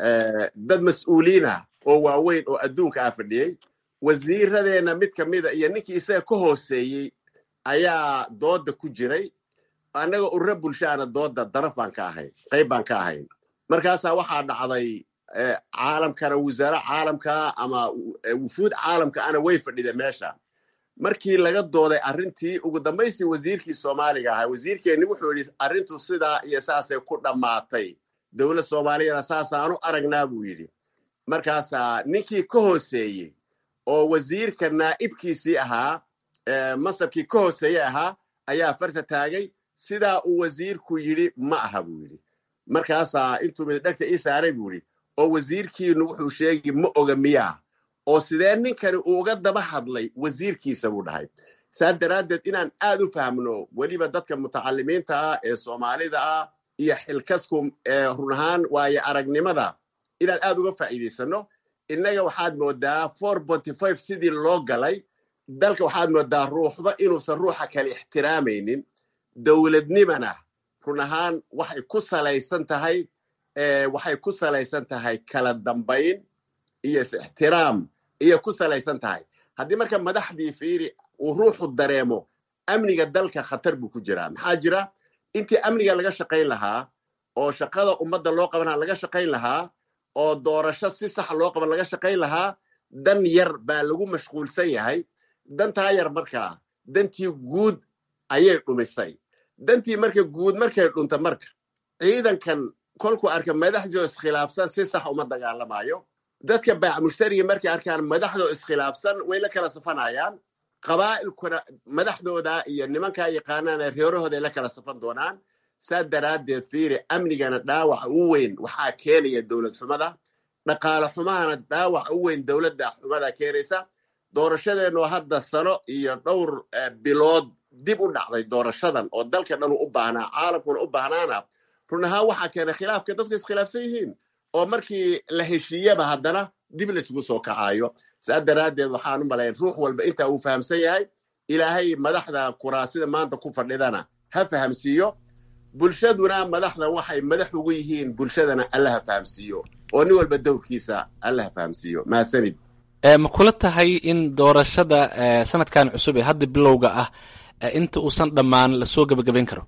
Speaker 10: dad mas-uuliinah oo waaweyn oo adduunka ah fadhiyey wasiiradeenna mid ka mida iyo ninkii isaga ka hooseeyey ayaa dooda ku jiray annaga urura bulshaana dooda daraf baan ka ahayn qayb baan ka ahayn markaasaa waxaa dhacday caalamkana wasaare caalamka ama wufuud caalamka ana way fadhida meesha markii laga dooday arrintii ugu dambaystii wasiirkii soomaaliga ahaa wasiirkeenni wuxuu yidhi arrintu sidaa iyo saasay ku dhammaatay dowlad soomaaliyana saasaanu aragnaa buu yidhi markaasaa ninkii ka hooseeyey oo wasiirka naa'ibkiisii ahaa masabkii ka hooseeye ahaa ayaa farta taagay sidaa uu wasiirku yidhi ma aha buu yidhi markaasaa intuu middhegta ii saaray buu yidhi oo wasiirkiinu wuxuu sheegi ma oga miyaa oo sidee ninkani uu uga daba hadlay wasiirkiisa buu dhahay saas daraaddeed inaan aad u fahmno weliba dadka mutacalimiinta ah ee soomaalida ah iyo xilkasku run ahaan waayo aragnimada inaan aad uga faa'iidaysano innaga waxaad moodaa for bonty five sidii loo galay dalka waxaad moodaa ruuxba inuusan ruuxa kale ixtiraamaynin dowladnimana run ahaan waxay ku salaysan tahay waxay ku salaysan tahay kala dambayn iyo is-ixtiraam iyo ku salaysan tahay haddii marka madaxdii fiiri uu ruuxu dareemo amniga dalka khatar buu ku jiraa maxaa jira intii amniga laga shaqayn lahaa oo shaqada ummadda loo qabanaa laga shaqayn lahaa oo doorasho si sax loo qaban laga shaqayn lahaa dan yar baa lagu mashquulsan yahay dantaa yar markaa dantii guud ayay dhumisay dantii marka guud markay dhunta marka ciidankan kolkuu arka madaxdii oo iskhilaafsan si sax uma dagaalamayo dadka baac mushtariga markay arkaan madaxdoo iskhilaafsan way la kala safanayaan qabaa'ilkuna madaxdooda iyo nimankaa yaqaanaana reerahooda ay la kala safan doonaan saa daraaddeed fiiri amnigana dhaawaca u weyn waxaa keenaya dowlad xumada dhaqaale xumahana dhaawaca u weyn dowladda xumada keenaysa doorashadeenoo hadda sano iyo dhowr bilood dib u dhacday doorashadan oo dalka dhan u baahnaa caalamkuna u baahnaana run ahaan waxaa keenay khilaafka dadku iskhilaafsan yihiin oo markii la heshiiyaba haddana dib laisugu soo kacayo saa daraaddeed waxaan u malayn ruux walba intaa uu fahamsan yahay ilaahay madaxda kuraasida maanta ku fadhidana ha fahamsiiyo bulshaduna madaxda waxay madax ugu yihiin bulshadana alla ha fahamsiiyo oo nin walba dowrkiisa alla ha fahamsiiyo mahadsanid
Speaker 9: ma kula tahay in doorashada sanadkan cusub ee hadda bilowga ah inta uusan dhammaan lasoo gebagabayn karo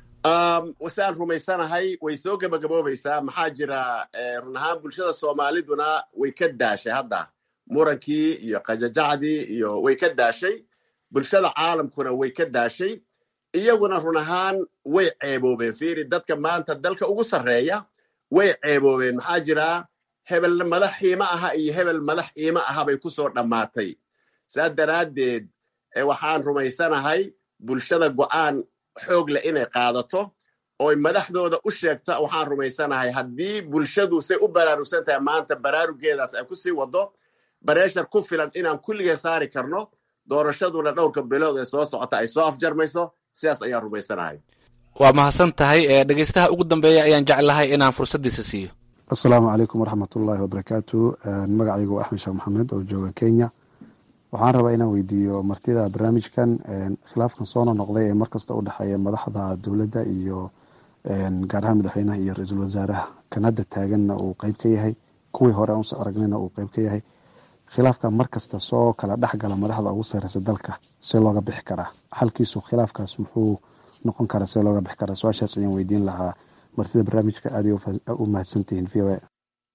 Speaker 10: wasaan rumaysanahay way soo gebagaboobaysaa maxaa jira run ahaan bulshada soomaaliduna way ka daashay hadda murankii iyo qajajacdii iyo way ka daashay bulshada caalamkuna way ka daashay iyaguna run ahaan way ceeboobeen fiiri dadka maanta dalka ugu sarreeya way ceeboobeen maxaa jira hebel madax iima aha iyo hebel madax iima aha bay ku soo dhammaatay saa daraaddeed waxaan rumaysanahay bulshada go'aan xoog leh inay qaadato ooy madaxdooda u sheegta waxaan rumaysanahay haddii bulshadu say u baraarugsan tahay maanta baraarugeedaas ay ku sii wado bareeshar ku filan inaan kulligee saari karno doorashaduna dhowrka bilood ee soo socota ay soo afjarmayso sidaas ayaan rumaysanahay
Speaker 9: waa mahadsan tahay dhegeystaha ugu dambeeya ayaan jeclahay inaan fursaddiisa siiyo
Speaker 14: assalaamu calaykum waraxmatullaahi wabarakaatu magacaygu axmed sheekh maxamed oo jooga kenya waxaan rabaa inaan weydiiyo martida barnaamijkan khilaafkan soo nonoqday ee markasta u dhexeeya madaxda dowladda iyo gaar ahaan madaxweynaha iyo ra-iisul wasaaraha kan hadda taaganna uu qeyb ka yahay kuwii hore aan usoo aragnayna uu qeyb ka yahay khilaafka markasta soo kala dhexgala madaxda ugu sareysa dalka see looga bixi karaa xalkiisu khilaafkaas muxuu noqon karaa see looga bixi karaa su-aashaas ayaan weydiin lahaa martida barnaamijka aaday u mahadsantihiin v o a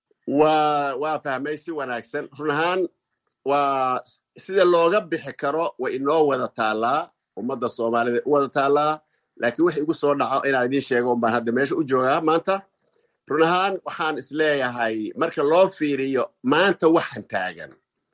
Speaker 10: waa waa fahmay si wanaagsan run ahaan waa sida looga bixi karo way inoo wada taallaa ummadda soomaalida u wada taallaa laakiin wix igu soo dhaco inaan idiin sheego un baan hadda meesha u joogaa maanta run ahaan waxaan isleeyahay marka loo fiiriyo maanta waxan taagan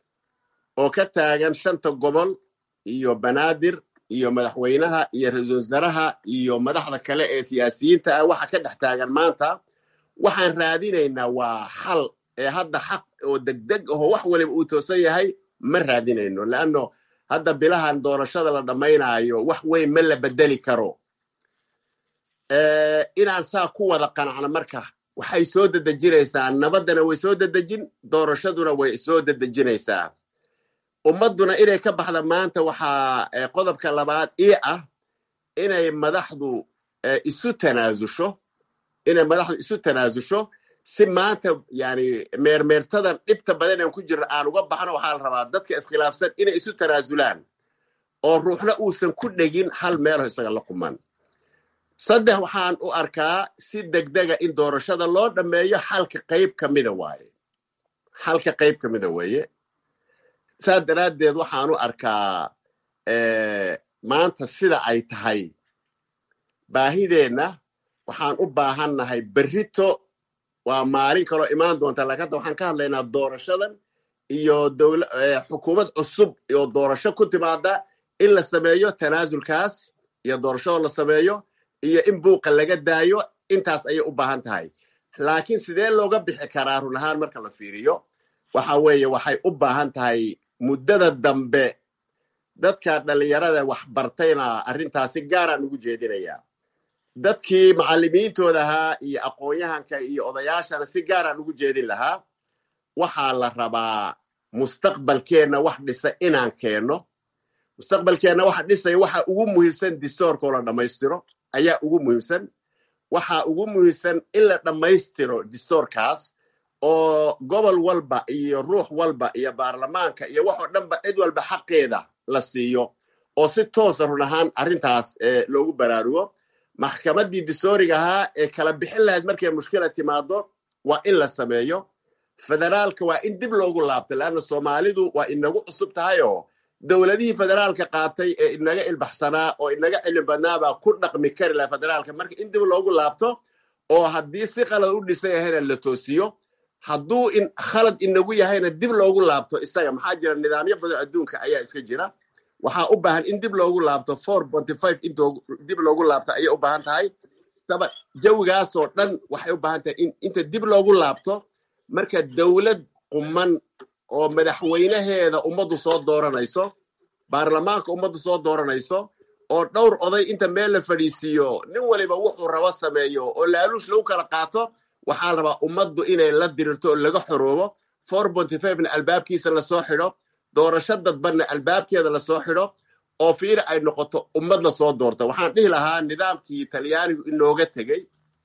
Speaker 10: oo ka taagan shanta gobol iyo banaadir iyo madaxweynaha iyo ra-iisul wasaaraha iyo madaxda kale ee siyaasiyiinta ah waxa ka dhex taagan maanta waxaan raadinaynaa waa xal ee hadda xaq oo degdeg aho wax waliba uu toosan yahay ma raadinayno leanno hadda bilahan doorashada la dhammaynaayo wax weyn ma la bedeli karo inaan saa ku wada qanacno marka waxay soo dedejinaysaa nabaddana way soo dedejin doorashaduna way soo dedejinaysaa ummadduna inay ka baxda maanta waxaa qodobka labaad ii ah inay madaxdu isu tanaasusho inay madaxdu isu tanaasusho si maanta yani meermeertadan dhibta badan aan ku jirno aan uga baxno waxaa la rabaa dadka iskhilaafsan inay isu tanaasulaan oo ruuxna uusan ku dhegin hal meelo isaga la quman saddex waxaan u arkaa si degdega in doorashada loo dhammeeyo xalka qayb ka mida waaye xalka qayb ka mida weeye saa daraaddeed waxaan u arkaa maanta sida ay tahay baahideenna waxaan u baahannahay berrito waa maalin kaloo imaan doonta laakiin hadda waxaan ka hadlaynaa doorashadan iyo dowla xukuumad cusub iyo doorasho ku timaada in la sameeyo tanaasulkaas iyo doorashadoo la sameeyo iyo in buuqa laga daayo intaas ayay u baahan tahay laakiin sidee looga bixi karaa run ahaan marka la fiiriyo waxa weeye waxay u baahan tahay muddada dambe dadka dhallinyarada wax bartayna arrintaasi gaaraan ugu jeedinayaa dadkii macallimiintooda ahaa iyo aqoon-yahanka iyo odayaashana si gaaraan ugu jeedin lahaa waxaa la rabaa mustaqbalkeenna wax dhisa inaan keenno mustaqbalkeenna waxa dhisaya waxa ugu muhiimsan distoorkoo la dhammaystiro ayaa ugu muhiimsan waxa ugu muhiimsan in la dhammaystiro distoorkaas oo gobol walba iyo ruux walba iyo baarlamaanka iyo waxoo dhanba cid walba xaqeeda la siiyo oo si toosa run ahaan arrintaas loogu baraarugo maxkamaddii distooriga ahaa ee kala bixin lahayd markay mushkila timaado waa in la sameeyo federaalka waa in dib loogu laabto leanna soomaalidu waa inagu cusub tahay oo dowladihii federaalka qaatay ee inaga ilbaxsanaa oo inaga cilmi badnaabaa ku dhaqmi kari laha federaalka marka in dib loogu laabto oo haddii si qalad u dhisan yahayna la toosiyo hadduu in khalad inagu yahayna dib loogu laabto isaga maxaa jira nidaamyo badan adduunka ayaa iska jira waxaa u baahan in dib loogu laabto four ponty five in dib loogu laabto ayay u baahan tahay daba jawigaasoo dhan waxay u baahan tahay in inta dib loogu laabto marka dowlad quman oo madaxweynaheeda ummaddu soo dooranayso baarlamaanka ummaddu soo dooranayso oo dhowr oday inta meel la fadhiisiiyo nin waliba wuxuu rabo sameeyo oo laaluush lagu kala qaato waxaa la rabaa ummaddu inay la dirirto oo laga xoroobo four ponty fivena albaabkiisa lasoo xidho doorasho dadbanna albaabkeeda lasoo xidho oo fiiri ay noqoto ummad lasoo doorto waxaan dhihi lahaa nidaamkii talyaanigu inooga tegey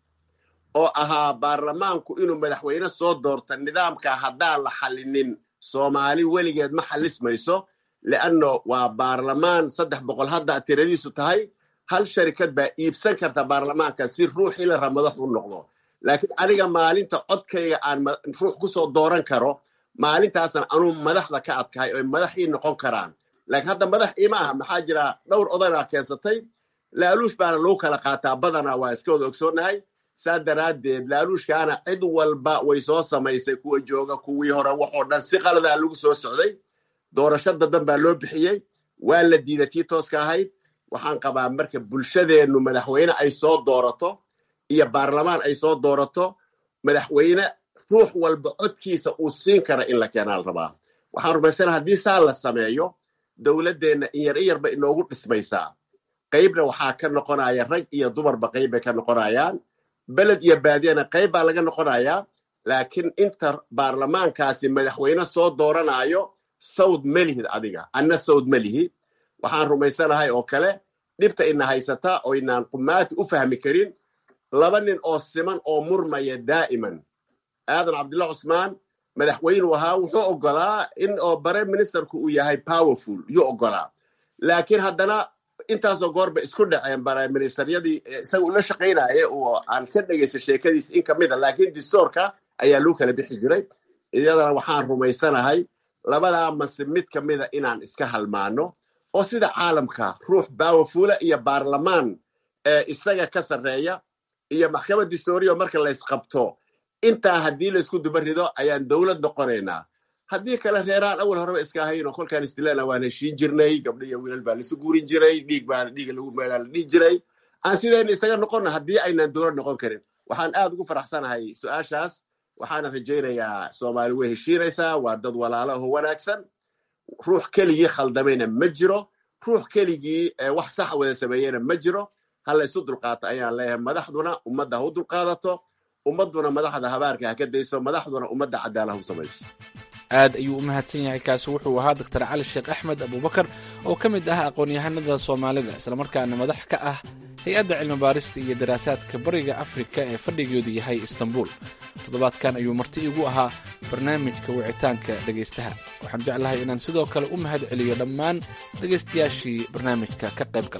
Speaker 10: oo ahaa baarlamaanku inuu madaxweyne soo doorta nidaamka haddaan la xallinin soomaali weligeed ma xallismayso leanno waa baarlamaan saddex boqol hadda tiradiisu tahay hal sharikad baa iibsan karta baarlamaanka si ruuxii la raba madax u noqdo laakiin aniga maalinta codkayga aan ruux kusoo dooran karo maalintaasan anuu madaxda ka adkahay oy madaxii noqon karaan laakiin hadda madax iima aha maxaa jira dhowr oday baa keensatay laaluush baana lagu kala qaataa badanaa waa iska wada ogsoonnahay saa daraaddeed laaluushkaana cid walba way soo samaysay kuwa jooga kuwii hore waxoo dhan si qaladaa lagu soo socday doorasho dadan baa loo bixiyey waa la diiday tii tooska ahayd waxaan qabaa marka bulshadeennu madaxweyne ay soo doorato iyo baarlamaan ay soo doorato madaxweyne ruux walba codkiisa uu siin kara in la keenaa la rabaa waxaan rumaysana haddii saa la sameeyo dowladdeenna in yar in yarba inoogu dhismaysaa qaybna waxaa ka noqonaya rag iyo dumarba qayb bay ka noqonayaan beled iyo baadiyana qayb baa laga noqonayaa laakiin inta baarlamaankaasi madaxweyne soo dooranayo sawd melihid adiga anna sawd melihi waxaan rumaysanahay oo kale dhibta ina haysata oo inaan qumaati u fahmi karin laba nin oo siman oo murmaya daa'iman aadan cabdullah cusmaan madaxweynuu ahaa wuxuu ogolaa in oo bare ministerku uu yahay powerful yuu ogolaa laakiin haddana intaasoo goorba isku dhaceen bare ministeryadii isaga ula shaqaynaya oo aan ka dhegaysta sheekadiisa in kamid a laakiin distoorka ayaa lagu kala bixi jiray iyadana waxaan rumaysanahay labadaa mase mid ka mida inaan iska halmaano oo sida caalamka ruux powerfula iyo baarlamaan isaga ka sarreeya iyo maxkamad distooriya marka laysqabto intaa haddii laysku duba rido ayaan dowlad noqonaynaa haddii kale reeraan awal horeba iska ahayno kolkaan istilana waan heshiin jirnay gabdho iyo wiilal baa laisu guurin jiray dhiig baa dhiiga lagu meelaa la dhihi jiray aan sidayna isaga noqonna haddii aynaan dowlad noqon karin waxaan aad ugu faraxsanahay su-aashaas waxaana rajaynayaa soomaali way heshiinaysaa waa dad walaalo aho wanaagsan ruux keligii khaldamayna ma jiro ruux keligii wax sax wada sameeyeyna ma jiro ha laysu dulqaato ayaan leeyahay madaxduna ummadda ha u dulqaadato ummadduna madaxda habaarka ha ka dayso madaxduna ummadda cadaalad ha u samayso
Speaker 9: aad ayuu u mahadsan yahay kaasi wuxuu ahaa doctor cali sheekh axmed abubakar oo ka mid ah aqoon-yahanada soomaalida islamarkaana madax ka ah hay-adda cilmibaarista iyo daraasaadka bariga afrika ee fadhigeedu yahay istanbul toddobaadkan ayuu marti igu ahaa barnaamijka wicitaanka dhegaystaha waxaan jeclahay inaan sidoo kale u mahad celiyo dhammaan dhegaystayaashii barnaamijka ka qayb galay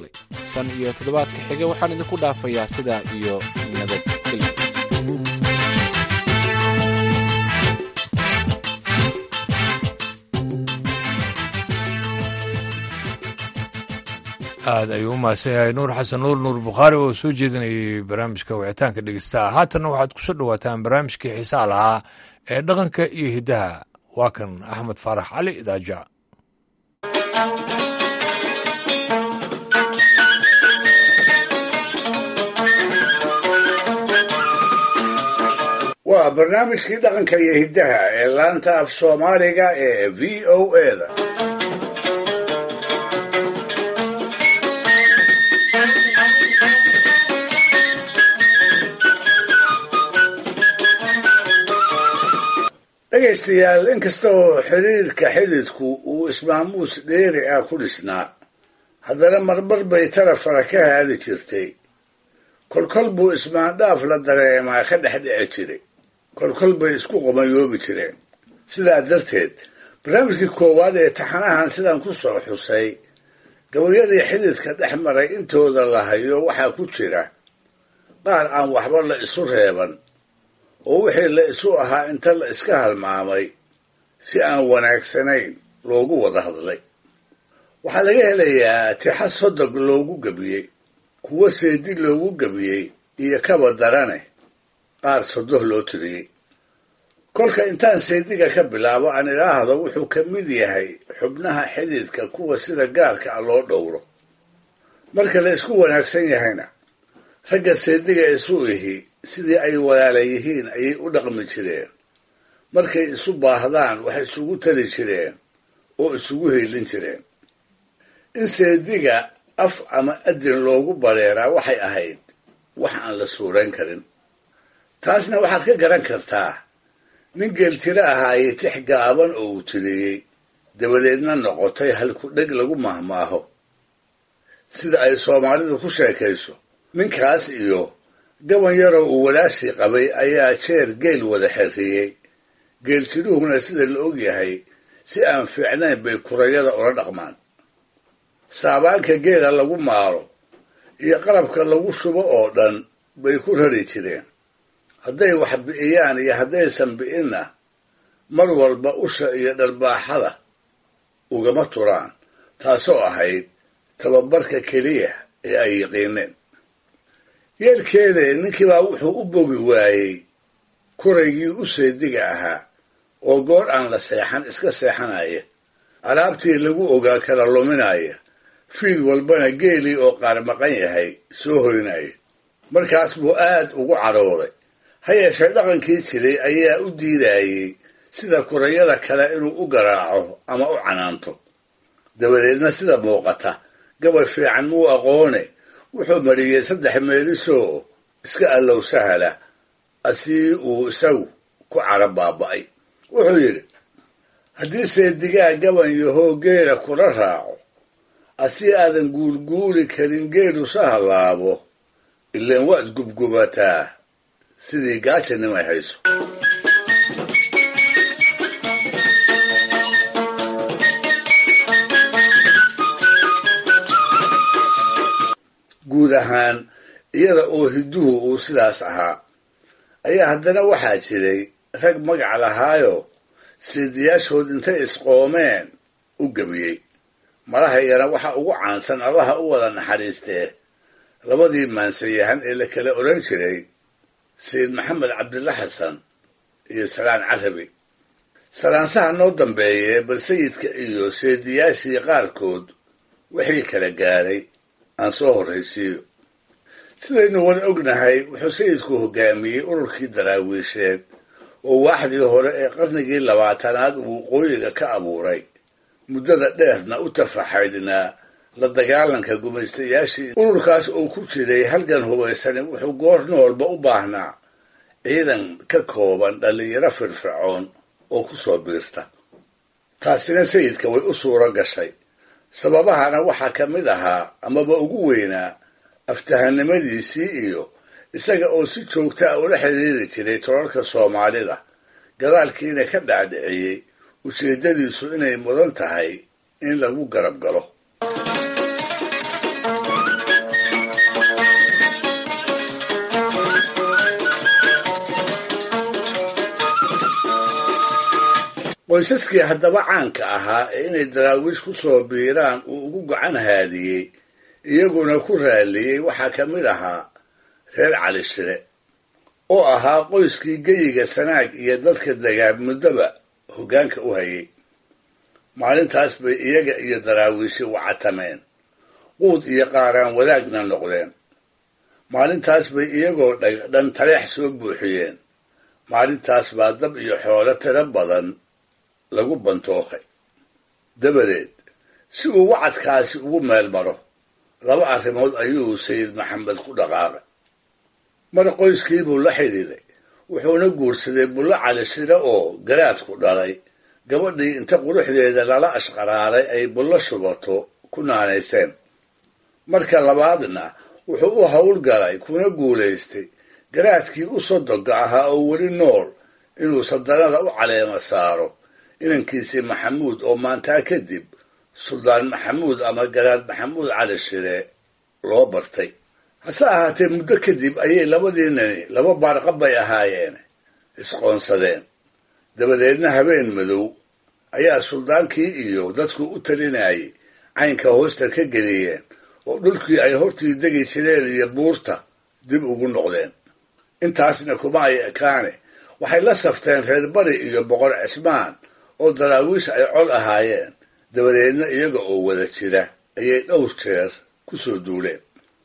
Speaker 9: tan iyo toddobaadka xiga waxaan idinku dhaafayaa sidaa iyo nabadgelyo
Speaker 1: aad ayuu u mahadsan yahay nuur xasan nuur nuur bukhaari oo soo jeedinayay barnaamijka wicitaanka dhegeystaha haatanna waxaad ku soo dhowaataan barnaamijkii xiisaha lahaa ee dhaqanka iyo hiddaha waa kan axmed faarax cali idaaja
Speaker 15: waa barnaamijkii dhaqanka iyo hiddaha ee laanta af soomaaliga ee v o eda dhegaystayaal inkasta oo xiriirka xididku uu ismaamuus dheeri ah ku dhisnaa haddana marmar bay tarafara ka haadi jirtay kolkol buu ismaandhaaf la dareemaa ka dhex dhici jiray kolkol bay isku qomayoobi jireen sidaa darteed barnaamijkii koowaad ee taxanahan sidan ku soo xusay gabayadii xididka dhex maray intooda la hayo waxaa ku jira qaar aan waxba la isu reeban oo wixii la isu ahaa inta la iska halmaamay si aan wanaagsanayn loogu wada hadlay waxaa laga helayaa tixa sodog loogu gebiyey kuwo seedi loogu gebiyey iyo kaba darane qaar sodoh loo tiriyey kolka intaan seediga ka bilaabo aan idhaahdo wuxuu ka mid yahay xubnaha xididka kuwa sida gaarka ah loo dhowro marka la isku wanaagsan yahayna ragga seediga isu ihi sidii ay walaala yihiin ayay u dhaqmi jireen markay isu baahdaan wax isugu tari jireen oo isugu heylin jireen in seediga af ama adin loogu bareeraa waxay ahayd wax aan la suurayn karin taasna waxaad ka garan kartaa nin geeltiro ahaayey tix gaaban oo uu tiriyey dabadeedna noqotay halku dheg lagu mahmaaho sida ay soomaalidu ku sheekayso ninkaas iyo gaban yaroo uu walaashii qabay ayaa jeer geel wada xerriyey geeltiruhuna sida la og yahay si aan fiicnayn bay kurayada ula dhaqmaan saabaanka geela lagu maaro iyo qalabka lagu shubo oo dhan bay ku rari jireen hadday wax bi'iyaan iyo haddaysan bi'inna mar walba usha iyo dharbaaxada ugama turaan taasoo ahayd tababarka keliya ee ay yiqiineen yeelkeede ninkiibaa wuxuu u bogi waayey kuraygii u seediga ahaa oo goor aan la seexan iska seexanaya alaabtii lagu ogaa kala luminaya fiid walbana geelii oo qaar maqan yahay soo hoynaya markaas buu aad ugu cadhooday ha yeeshee dhaqankii jiray ayaa u diidayey sida kurayada kale inuu u garaaco ama u canaanto dabadeedna sida muuqata gabay fiican muu aqoone wuxuu mariyey saddex meelisoo iska allow sahala asii uu isagu ku cadho baaba'ay wuxuu yidhi haddii seedigaa gaban yahoo geela kula raaco asii aadan guulguuli karin geelu sahallaabo ilaan waad gubgubataa sidii gaajanimay hayso guud ahaan iyada oo hidduhu uu sidaas ahaa ayaa haddana waxaa jiray rag magac lahaayo seediyaashood intay isqoomeen u gebiyey madahaygana waxaa ugu caansan allaha u wada naxariistee labadii maansayahan ee la kala odhan jiray sayid maxamed cabdilla xasan iyo salaan carabi salaansaha noo dambeeyee bal sayidka iyo seediyaashii qaarkood wixii kala gaaray aan soo horraysiiyo sidaynu wada ognahay wuxuu sayidku hogaamiyey ururkii daraawiisheed oo waaxdii hore ee qarnigii labaatanaad uu waqooyiga ka abuuray muddada dheerna u tafaxaydnaa la dagaalanka gumaystayaashii ururkaas oo ku jiray halgan hubaysani wuxuu goor noolba u baahnaa ciidan ka kooban dhallinyaro firfircoon oo ku soo biirta taasina sayidka way u suuro gashay sababahana waxaa ka mid ahaa amaba ugu weynaa aftahanimadiisii iyo isaga oo si joogta a ula xiriiri jiray tolalka soomaalida gadaalkiina ka dhaadhiciyey ujeeddadiisu inay mudan tahay in lagu garab galo qoysaskii haddaba caanka ahaa ee inay daraawiish ku soo biiraan uu ugu gacan haadiyey iyaguna ku raalliyey waxaa ka mid ahaa reer cali shire oo ahaa qoyskii geyiga sanaag iyo dadka dagaab muddoba hoggaanka u hayay maalintaas bay iyaga iyo daraawiishi wacatameen quud iyo qaaraan wadaagna noqdeen maalintaas bay iyagoo dhagdhan taleex soo buuxiyeen maalintaas baa dab iyo xoolo tiro badan lagu bantookay dabadeed si uu wacadkaasi ugu meel maro laba arrimood ayuu sayid maxamed ku dhaqaaqay mar qoyskiibuu la xidhiiday wuxuuna guursaday bullo cali shire oo garaadku dhalay gabadhii inta quruxdeeda lala ashqaraaray ay bullo shubato ku naanayseen marka labaadna wuxuu u howlgalay kuna guulaystay garaadkii u sodoga ahaa oo weli nool inuu sadanada u caleema saaro inankiisii maxamuud oo maantaa kadib suldaan maxamuud ama garaad maxamuud cali shire loo bartay hase ahaatee muddo kadib ayay labadii nani laba baarqab bay ahaayeen isqoonsadeen dabadeedna habeen madow ayaa suldaankii iyo dadku u talinayay caynka hoosta ka geliyeen oo dhulkii ay hortii degi jireen iyo buurta dib ugu noqdeen intaasna kuma ay ekaane waxay la safteen reer bari iyo boqor cismaan oo daraawiish ay col ahaayeen dabadeedna iyaga oo wada jira ayay dhowr jeer ku soo duuleen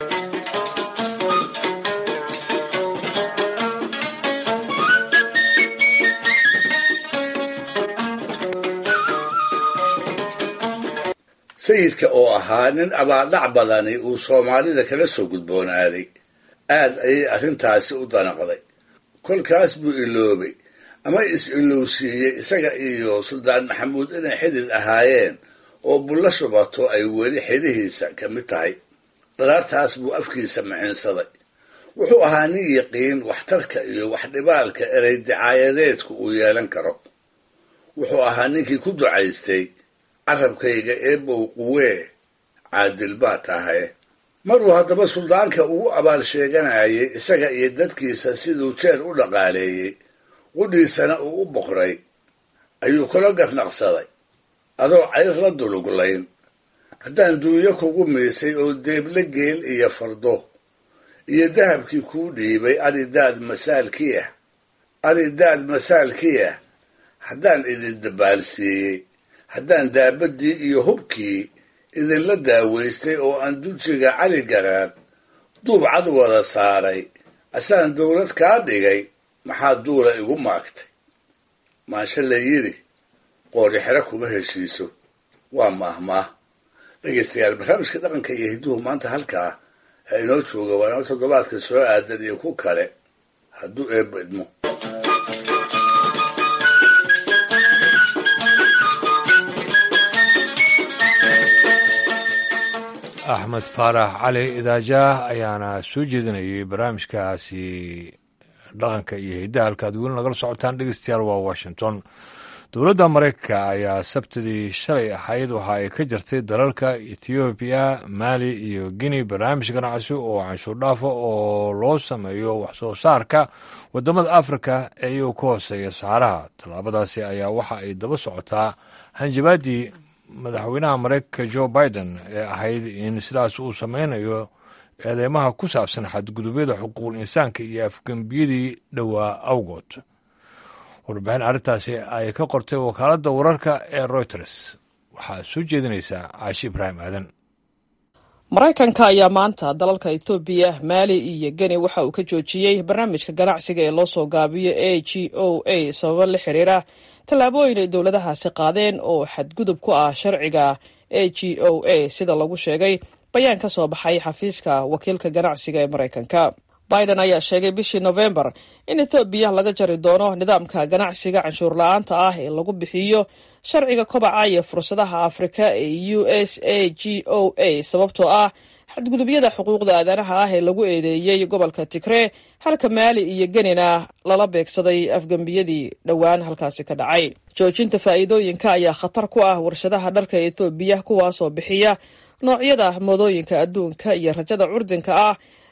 Speaker 15: sayidka oo ahaa nin abaaldhac badani uu soomaalida kala soo gudboonaaday aad ayay arrintaasi u danaqday kolkaas buu iloobay ama is-ilowsiiyey isaga iyo suldaan maxamuud inay xidid ahaayeen oo bullo shubato ay weli xidhihiisa ka mid tahay dharaartaas buu afkiisa maciinsaday wuxuu ahaa nin yiqiin waxtarka iyo waxdhibaalka erey dicaayadeedku uu yeelan karo wuxuu ahaa ninkii ku ducaystay carabkayga eebow quwee caadil baa tahay maruu haddaba suldaanka ugu abaal sheeganayay isaga iyo dadkiisa siduu jeer u dhaqaaleeyey qudhiisana uu u boqray ayuu kula garnaqsaday adoo cayr la duluglayn haddaan duunyo kugu miisay oo deeble geel iyo fardo iyo dahabkii kuu dhiibay aridaad masaalkii ah aridaad masaalkii ah haddaan idin dabaalsiiyey haddaan daabadii iyo hubkii idinla daawaystay oo aan dujiga cali garaan duub cad wada saaray asaan dowlad kaa dhigay maxaa duula igu maagtay maanshe la yidhi qoorixero kuma heshiiso waa maahmaah dhegaystayaal barnaamijka dhaqanka iyo hidduhu maanta halkaa ha inoo jooga waana toddobaadka soo aadan iyo ku kale hadduu eebba idmo
Speaker 1: axmed faarax cali idaajaah ayaana soo jeedinayay barnaamijkaasi dhaqanka iyo hiddaha halkaad weli nagala socotaan dhegeystayaal waa washington dowladda maraykanka ayaa sabtidii shalay ahayd waxa ay ka jirtay dalalka ethoobiya maali iyo guinea barnaamij ganacsi oo canshuur dhaafa oo loo sameeyo waxsoo saarka wadamada afrika ee iyagu ka hooseeya saxaraha tallaabadaasi ayaa waxa ay daba socotaa hanjabaadii madaxweynaha maraykanka jo biden ee ahayd in sidaas uu sameynayo eedeymaha ku saabsan xadgudubyada xuquuqul insaanka iyo afgembiyadii dhowaa awgood warbixin arrintaasi ay ka qortay wakaaladda wararka ee reuters waxaa soo jeedinaysaa caashi ibraahim aadan
Speaker 16: maraykanka ayaa maanta dalalka ethoobiya maali iyo geni waxa uu ka joojiyey barnaamijka ganacsiga ee loo soo gaabiyo a g o a sababo la xiriira tallaabooyin ay dowladahaasi qaadeen oo xadgudub ku ah sharciga a g o a sida lagu sheegay bayaan ka soo baxay xafiiska wakiilka ganacsiga ee maraykanka biden ayaa sheegay bishii nofembar in ethoobiya laga jari doono nidaamka ganacsiga canshuur la-aanta ah ee lagu bixiyo sharciga kobaca iyo fursadaha afrika ee u s a g o a sababtoo ah xadgudubyada xuquuqda aadanaha ah ee lagu eedeeyey gobolka tigree halka maali iyo genina lala beegsaday afgembiyadii dhowaan halkaasi ka dhacay joojinta faa'iidooyinka ayaa khatar ku ah warshadaha dharka ethoobiya kuwaasoo bixiya noocyada moodooyinka adduunka iyo rajada curdinka ah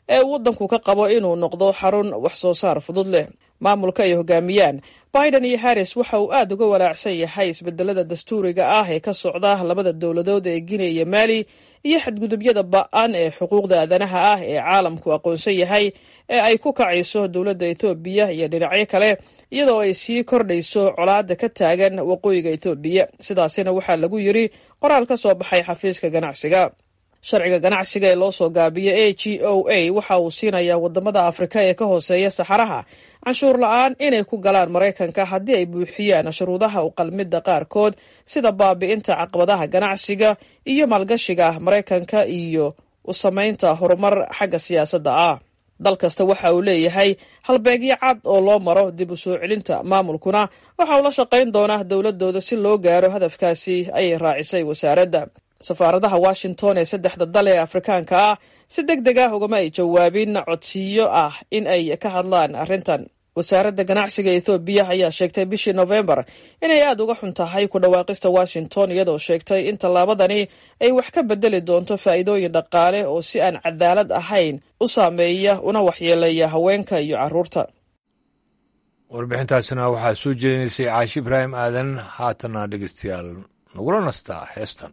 Speaker 16: ee waddanku ka qabo inuu noqdo xarun wax soo saar fudud leh maamulka ay hogaamiyaan biden iyo harris waxa uu aad uga walaacsan yahay isbedelada dastuuriga ah ee ka socda labada dowladood ee guinea iyo maali iyo xadgudubyada ba-an ee xuquuqda aadanaha ah ee caalamku aqoonsan yahay ee ay ku kacayso dowladda etoobiya iyo dhinacyo kale iyadoo ay sii kordhayso colaada ka taagan waqooyiga etoobiya sidaasina waxaa lagu yiri qoraal ka soo baxay xafiiska ganacsiga sharciga ganacsiga ee loo soo gaabiyo a g o a waxa uu siinayaa wadamada afrika ee ka hooseeya saxaraha canshuur la-aan inay ku galaan maraykanka haddii ay buuxiyaan shuruudaha u qalmidda qaarkood sida baabi'inta caqabadaha ganacsiga iyo maalgashiga maraykanka iyo u samaynta horumar xagga siyaasadda ah dal kasta waxa uu leeyahay halbeegyo cad oo loo maro dib u soo celinta maamulkuna waxa uu la shaqayn doonaa dowladooda si loo gaaro hadafkaasi ayay raacisay wasaaradda safaaradaha washington ee saddexda dal ee afrikaanka ah si deg deg ah ugama ay jawaabin codsiyo ah in ay ka hadlaan arrintan wasaaradda ganacsiga ethoobiya ayaa sheegtay bishii nofembar inay aada uga xun tahay ku dhawaaqista washington iyadoo sheegtay in tallaabadani ay wax ka bedeli doonto faa'iidooyin dhaqaale oo si aan cadaalad ahayn u saameeya una waxyeeleeya haweenka iyo carruurta
Speaker 1: warbixintaasina waxaa soo jeedinaysay caashi ibraahim aadan haatana dhegeystayaal nagula nastaa heestan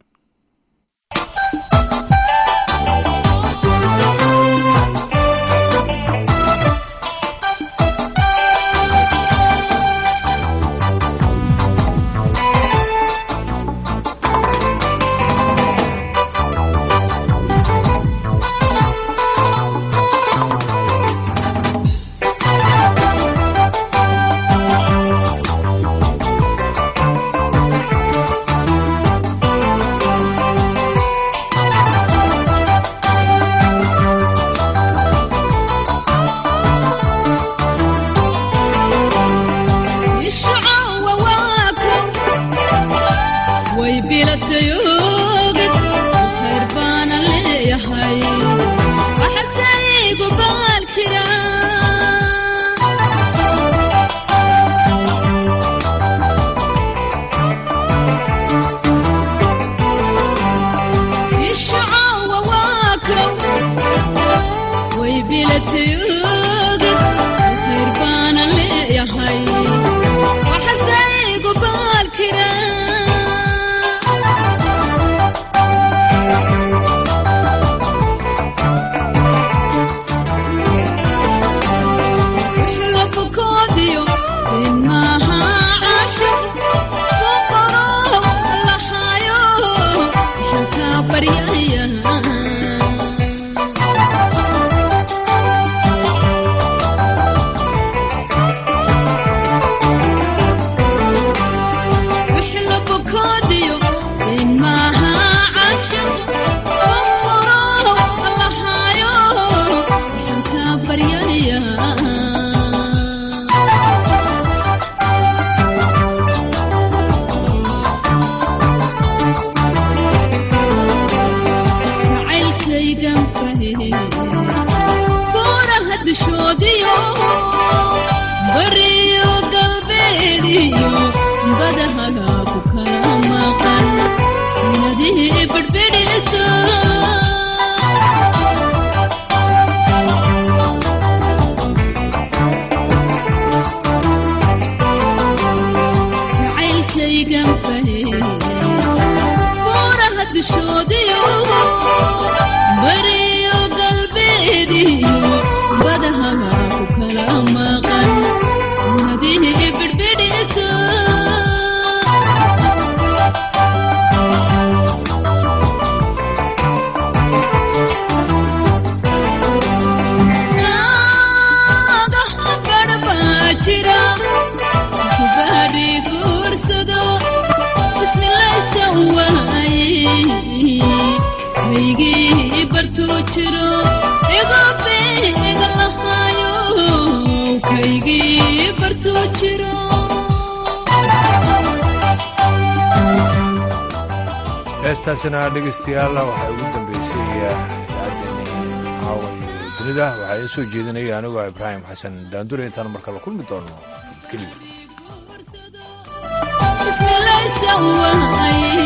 Speaker 1: heestaasina dhegeystayaal waxaa ugu dambeysay idaacaddeeni caawa iyo dunida waxaa idiin soo jeedinaya anigoo ibraahim xasan daandure intaan marka la kulmi doono
Speaker 17: keliya